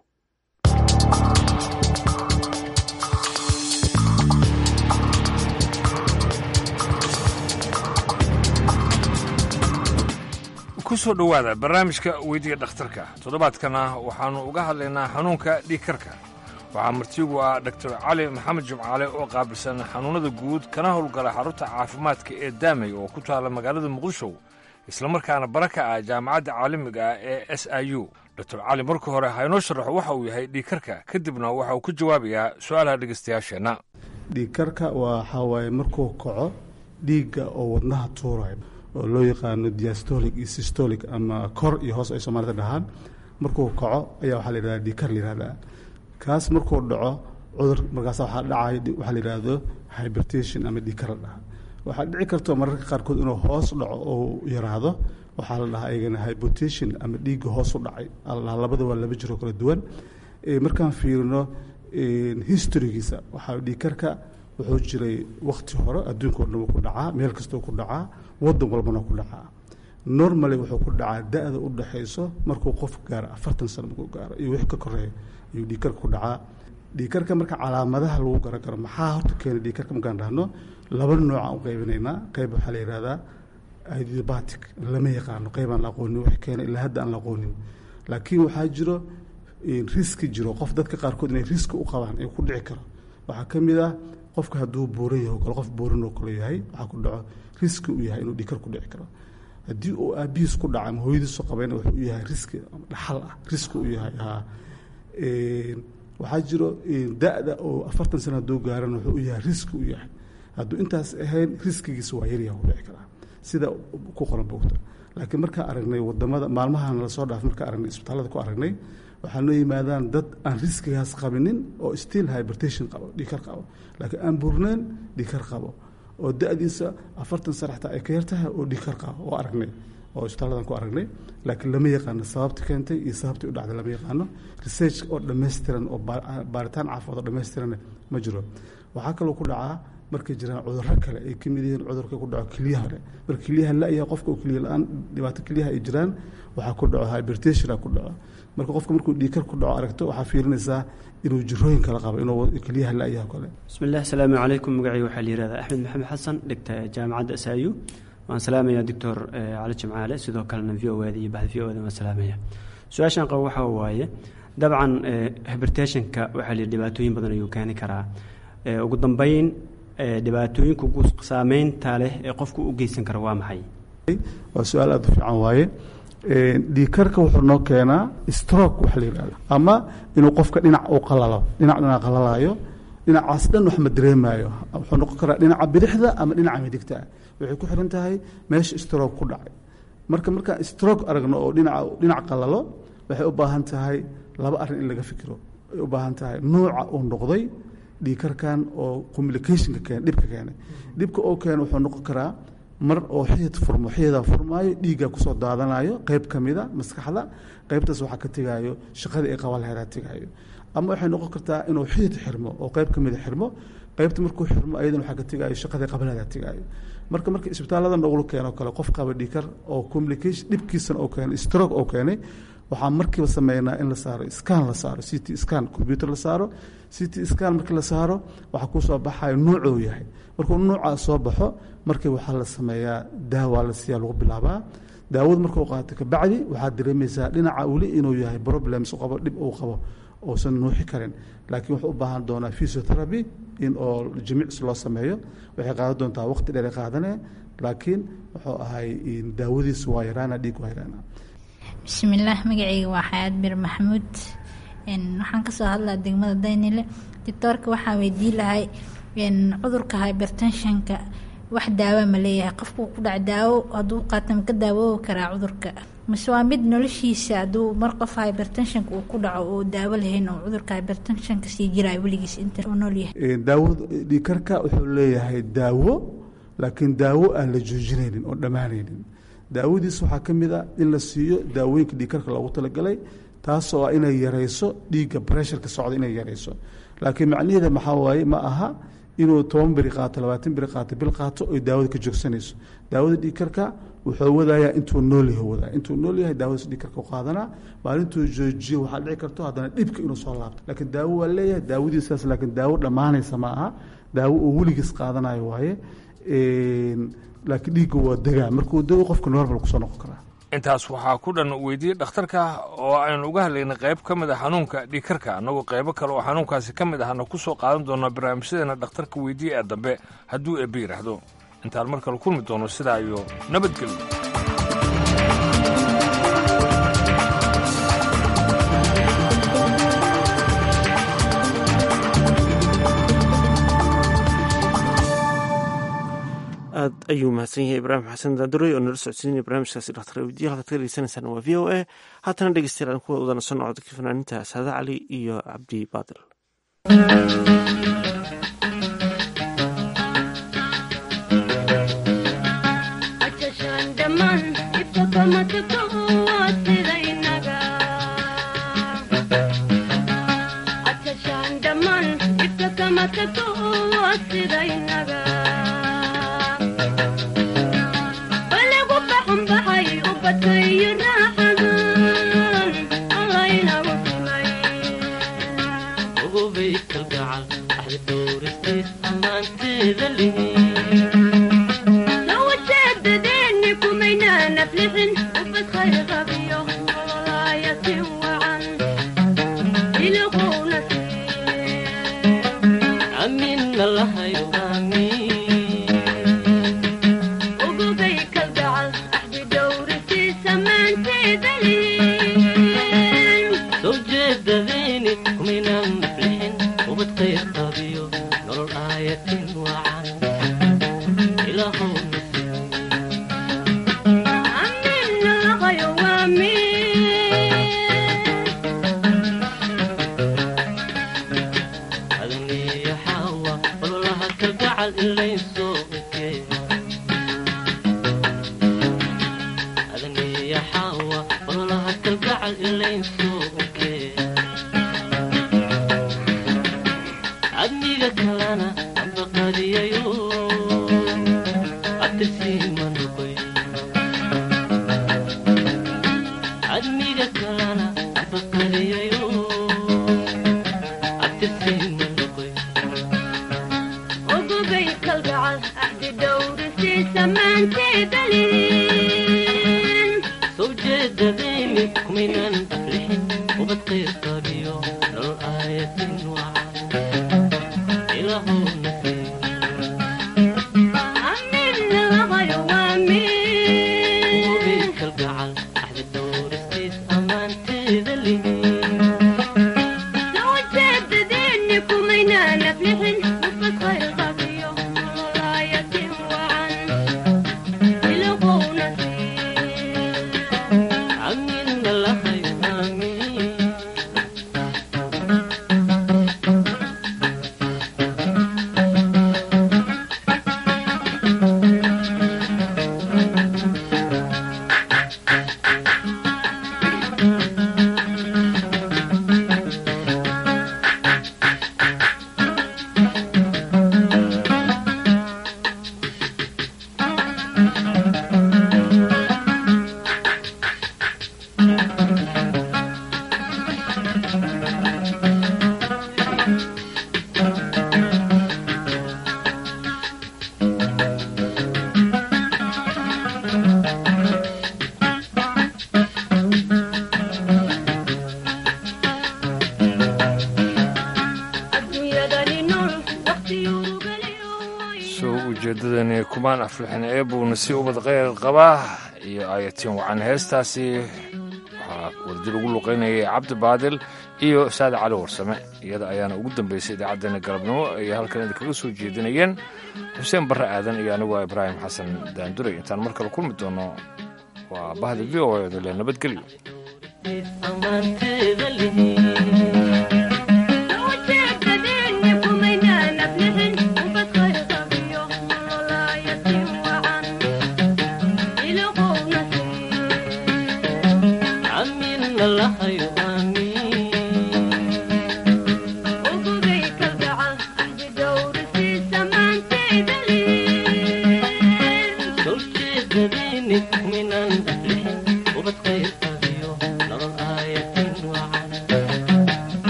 [SPEAKER 1] kusoo dhowaada barnaamijka weydiga dhakhtarka toddobaadkana waxaannu uga hadlaynaa xanuunka dhiigkarka waxaa martigu ah doctor cali maxamed jimcaale oo qaabilsan xanuunnada guud kana howlgala xarunta caafimaadka ee daamey oo ku taalla magaalada muqdisho islamarkaana bara ka ah jaamacadda caalamiga ah ee s i u doctor cali marka hore ha inoo sharaxo waxa uu yahay dhiigkarka kadibna waxa uu ka jawaabayaa su-aalaha dhegaystayaasheenna
[SPEAKER 20] dhiigkarka waxaa waaye markuu kaco dhiigga oo wadnaha tuurayo oo loo yaqaano diastolic iyo systolic ama kor iyo hoos ay soomaalida dhahaan markuu kaco ayaa waxaa la yidhahda dhiigkar la yihahdaa kaas markuu dhaco cudur markaas waxaa dhacay waxaa la yidhaahdo hybertation ama dhiigkar la dhahaa waxaa dhici karto mararka qaarkood inuu hoos dhaco oo yaraado waxaa la dhahaa ayagana hypotation ama dhiigga hoos u dhacay alla labada waa laba jiro kala duwan markaan fiirino historygiisa waxaa dhiigkarka wuxuu jiray wakti hore adduunka o dhan ku dhacaa meel kastoo ku dhacaa wadan walbana ku dhacaa normally wuxuu ku dhacaa da-da u dhaxayso markuu qof gaaro afartan sano markuu gaaro iyo wix ka koreeya ayuu dhiigkarka ku dhacaa dhiigkarka marka calaamadaha lagu garagaro maxaa horta keena dhiigkarka markaan dhahno laba noocaan u qaybinaynaa qayb waxaa la yihahdaa idiobatic lama yaqaano qaybaan la aqoonin wax keena ilaa hadda aan la aqoonin laakiin waxaa jiro riski jiro qof dadka qaarkood inay riski u qabaan ee ku dhici karo waxaa ka mid ah qofka hadduu buuran yahay kale qof buuran oo kale yahay waxaa ku dhaco riski u yahay inuu dhiikar ku dhici karo haddii uu aabihiis ku dhaca ama hooyadiisu qabayna wuxuu u yahay riski dhaxal ah riski u yahay haa waxaa jiro da-da oo afartan sano hadduu gaarana wuxuu u yahay riski u yahay hadduu intaas ahayn riskigiisa waa yaryaha u dhici karaa sida ku qoran bogta laakiin markaan aragnay wadamada maalmahan lasoo dhaaf markaan aragnay isbitaallada ku aragnay waxaa noo yimaadaan dad aan riskigaas qabinin oo still hybertation qabo dhiikar qabo laakiin aan burnayn dhiikar qabo oo da-diisa afartan sano xataa ay ka yar tahay oo dhiikar qabo oo aragnay oo isbitaaladan ku aragnay laakiin lama yaqaano sababta keentay iyo sababtii u dhacday lama yaqaano research oo dhammaystiran oo baaritaan caafimaad oo dhammaystiran ma jiro waxaa kaloo ku dhacaa markay jiraan cudurro kale ay ka mid yihiin cudurka ku dhaco kelyaha le marka kelyaha la-yahay qofka oo kelya la-aan dhibaato kelyaha ay jiraan waxaa ku dhaco hybertationa ku dhaco marka qofka markuu dhiikar ku dhaco aragto waxaa fiirinaysaa inuu jirooyin kala qabo inuu kelyaha la-yahay kale
[SPEAKER 21] bismi illah asalaamu calaykum magacii waxaa la yihahdaa axmed maxamed xasan dhigta jaamacadda asayu waan salaamayaa doctor cali jimcaale sidoo kalena v o eda iyo baxda v o eda waan salaamaya su-aashaan qabo waxaa waaye dabcan hybertationka waxaa la yidhi dhibaatooyin badan ayuu keeni karaa ugu dambeyn dhibaatooyinka ugu saameynta leh ee qofku u geysan kara waa maxay
[SPEAKER 20] waa su-aal aada u fiican waaye dhiikarka wuxuu noo keenaa stroke waxa la yidhahda ama inuu qofka dhinac uu qalalo dhinac dhinac qalalaayo dhinacaas dhan wax ma dareemaayo wuxuu noqon karaa dhinaca bidixda ama dhinaca midigta waxay ku xiran tahay meesha stroke ku dhacay marka markaan stroke aragno oo dhinaca dhinac qalalo waxay u baahan tahay laba arrin in laga fikiro ay u baahan tahay nuuca uu noqday dhiikarkan oo communicationka keen dhibka keenay dhibka oo keena wuxuu noqon karaa mar oo xidid furmo xididaa furmaayo dhiiggaa kusoo daadanayo qeyb ka mida maskaxda qeybtaas waxaa ka tegaayo shaqadii ay qaban lahayd tegaayo ama waxay noqon kartaa inuu xidid xirmo oo qeyb ka mida xirmo qeybta markuu xirmo ayadan waxaa ka tegaayo shaqadii qaban lahayd tegaayo marka marka isbitaallada noglu keenoo kale qof qaba dhiikar oo communication dhibkiisana oo keenay stroke oo keenay waxaa markiiba sameynaa in la saaro scan la saaro c t scan computer la saaro c t scan markii la saaro waxaa kusoo baxayo nuucuu yahay markuu nuucaa soo baxo markii waxaa la sameeyaa daawaa la siiyaa lagu bilaabaa daawadu markuu qaato kabacdi waxaad dareemaysaa dhinaca weli inuu yahay problems qabo dhib uu qabo uusan nuuxi karin laakiin wuxuu u baahan doonaa physiotherapy in oo jimics loo sameeyo waxay qaadan doontaa waqti dheer qaadane laakiin wuxuu ahay daawadiisu waa yaraana dhiig waa yaraana
[SPEAKER 22] bismillaah magacayga waa xayaad bir maxamuud waxaan kasoo hadlaa degmada daynile doctoorka waxaa weydii lahay cudurka hybertensionka wax daawa ma leeyahay qofku ku dhac daawo hadduu qaata ma ka daawoobi karaa cudurka mase waa mid noloshiisa hadduu mar qof hybertensionka uu ku dhaco oo daawo lahayn oo cudurka hybertensionka sii jiraayo weligiis inta uu nool yahay
[SPEAKER 20] daawo dhiikarka wuxuu leeyahay daawo laakiin daawo aan la joojinaynin oo dhammaanaynin daawadiis waxaa ka mid a in la siiyo daawooyinka dhiikarka loogu talagalay taasoo ah inay yarayso dhiigga bresharka socda inay yarayso laakiin macnaheeda maxaa waaye ma aha inuu toban beri qaato labaatan beri qaato bil qaato oy daawada ka joogsanayso daawada dhiigkarka wuxuu wadayaa intuu nool yahay wadaa intuu nool yahay daawadaas dhiigkarka u qaadanaa maalintuu joojiyo waxaa dhici karto haddana dhibka inuu soo laabto laakiin daawo waa leeyahay daawadiisaas laakiin daawo dhammaanaysa ma aha daawo uu weligiis qaadanayo waaye laakiin dhiigga waa degaa markuu dego qofka normal kusoo noqon karaa
[SPEAKER 1] intaas waxaa ku dhan weydiiyey dhakhtarka oo aynu uga hadlaynay qayb ka mid a xanuunka dhiigkarka annagoo qaybo kale oo xanuunkaasi ka mid ahna ku soo qaadan doonaa barnaamijyadeena dhakhtarka weydiiye ee dambe hadduu eebbe yidhaahdo intaan mar kale kulmi doono sidaa iyo nabadgelyo
[SPEAKER 2] aad ayuu mahadsan yahay ibraahim xasan daanduray oo nala socodsiinaya barnaamijkaasi dhakhtar weydiye halkaad ka dhegeysanaysaan waa v o a haatana dhegeystayaal aan kuwa wadana soo nocda fanaaniinta saade cali iyo cabdi baadil
[SPEAKER 1] ujeedadani kumaan aflixin eebuuna si ubad keyr qabaa iyo aayatiin wacan heestaasi waxaa wadajir ugu luqaynayay cabdi baadil iyo saade cali warsame iyada ayaana ugu dambeysay idaacaddeenna galabnimo ay halkan idinkaga soo jeedinayeen xuseen barre aadan iyo anigu waa ibraahim xasan daanduray intaan mar kale kulmi doono waa bahda v o a le nabadgelyo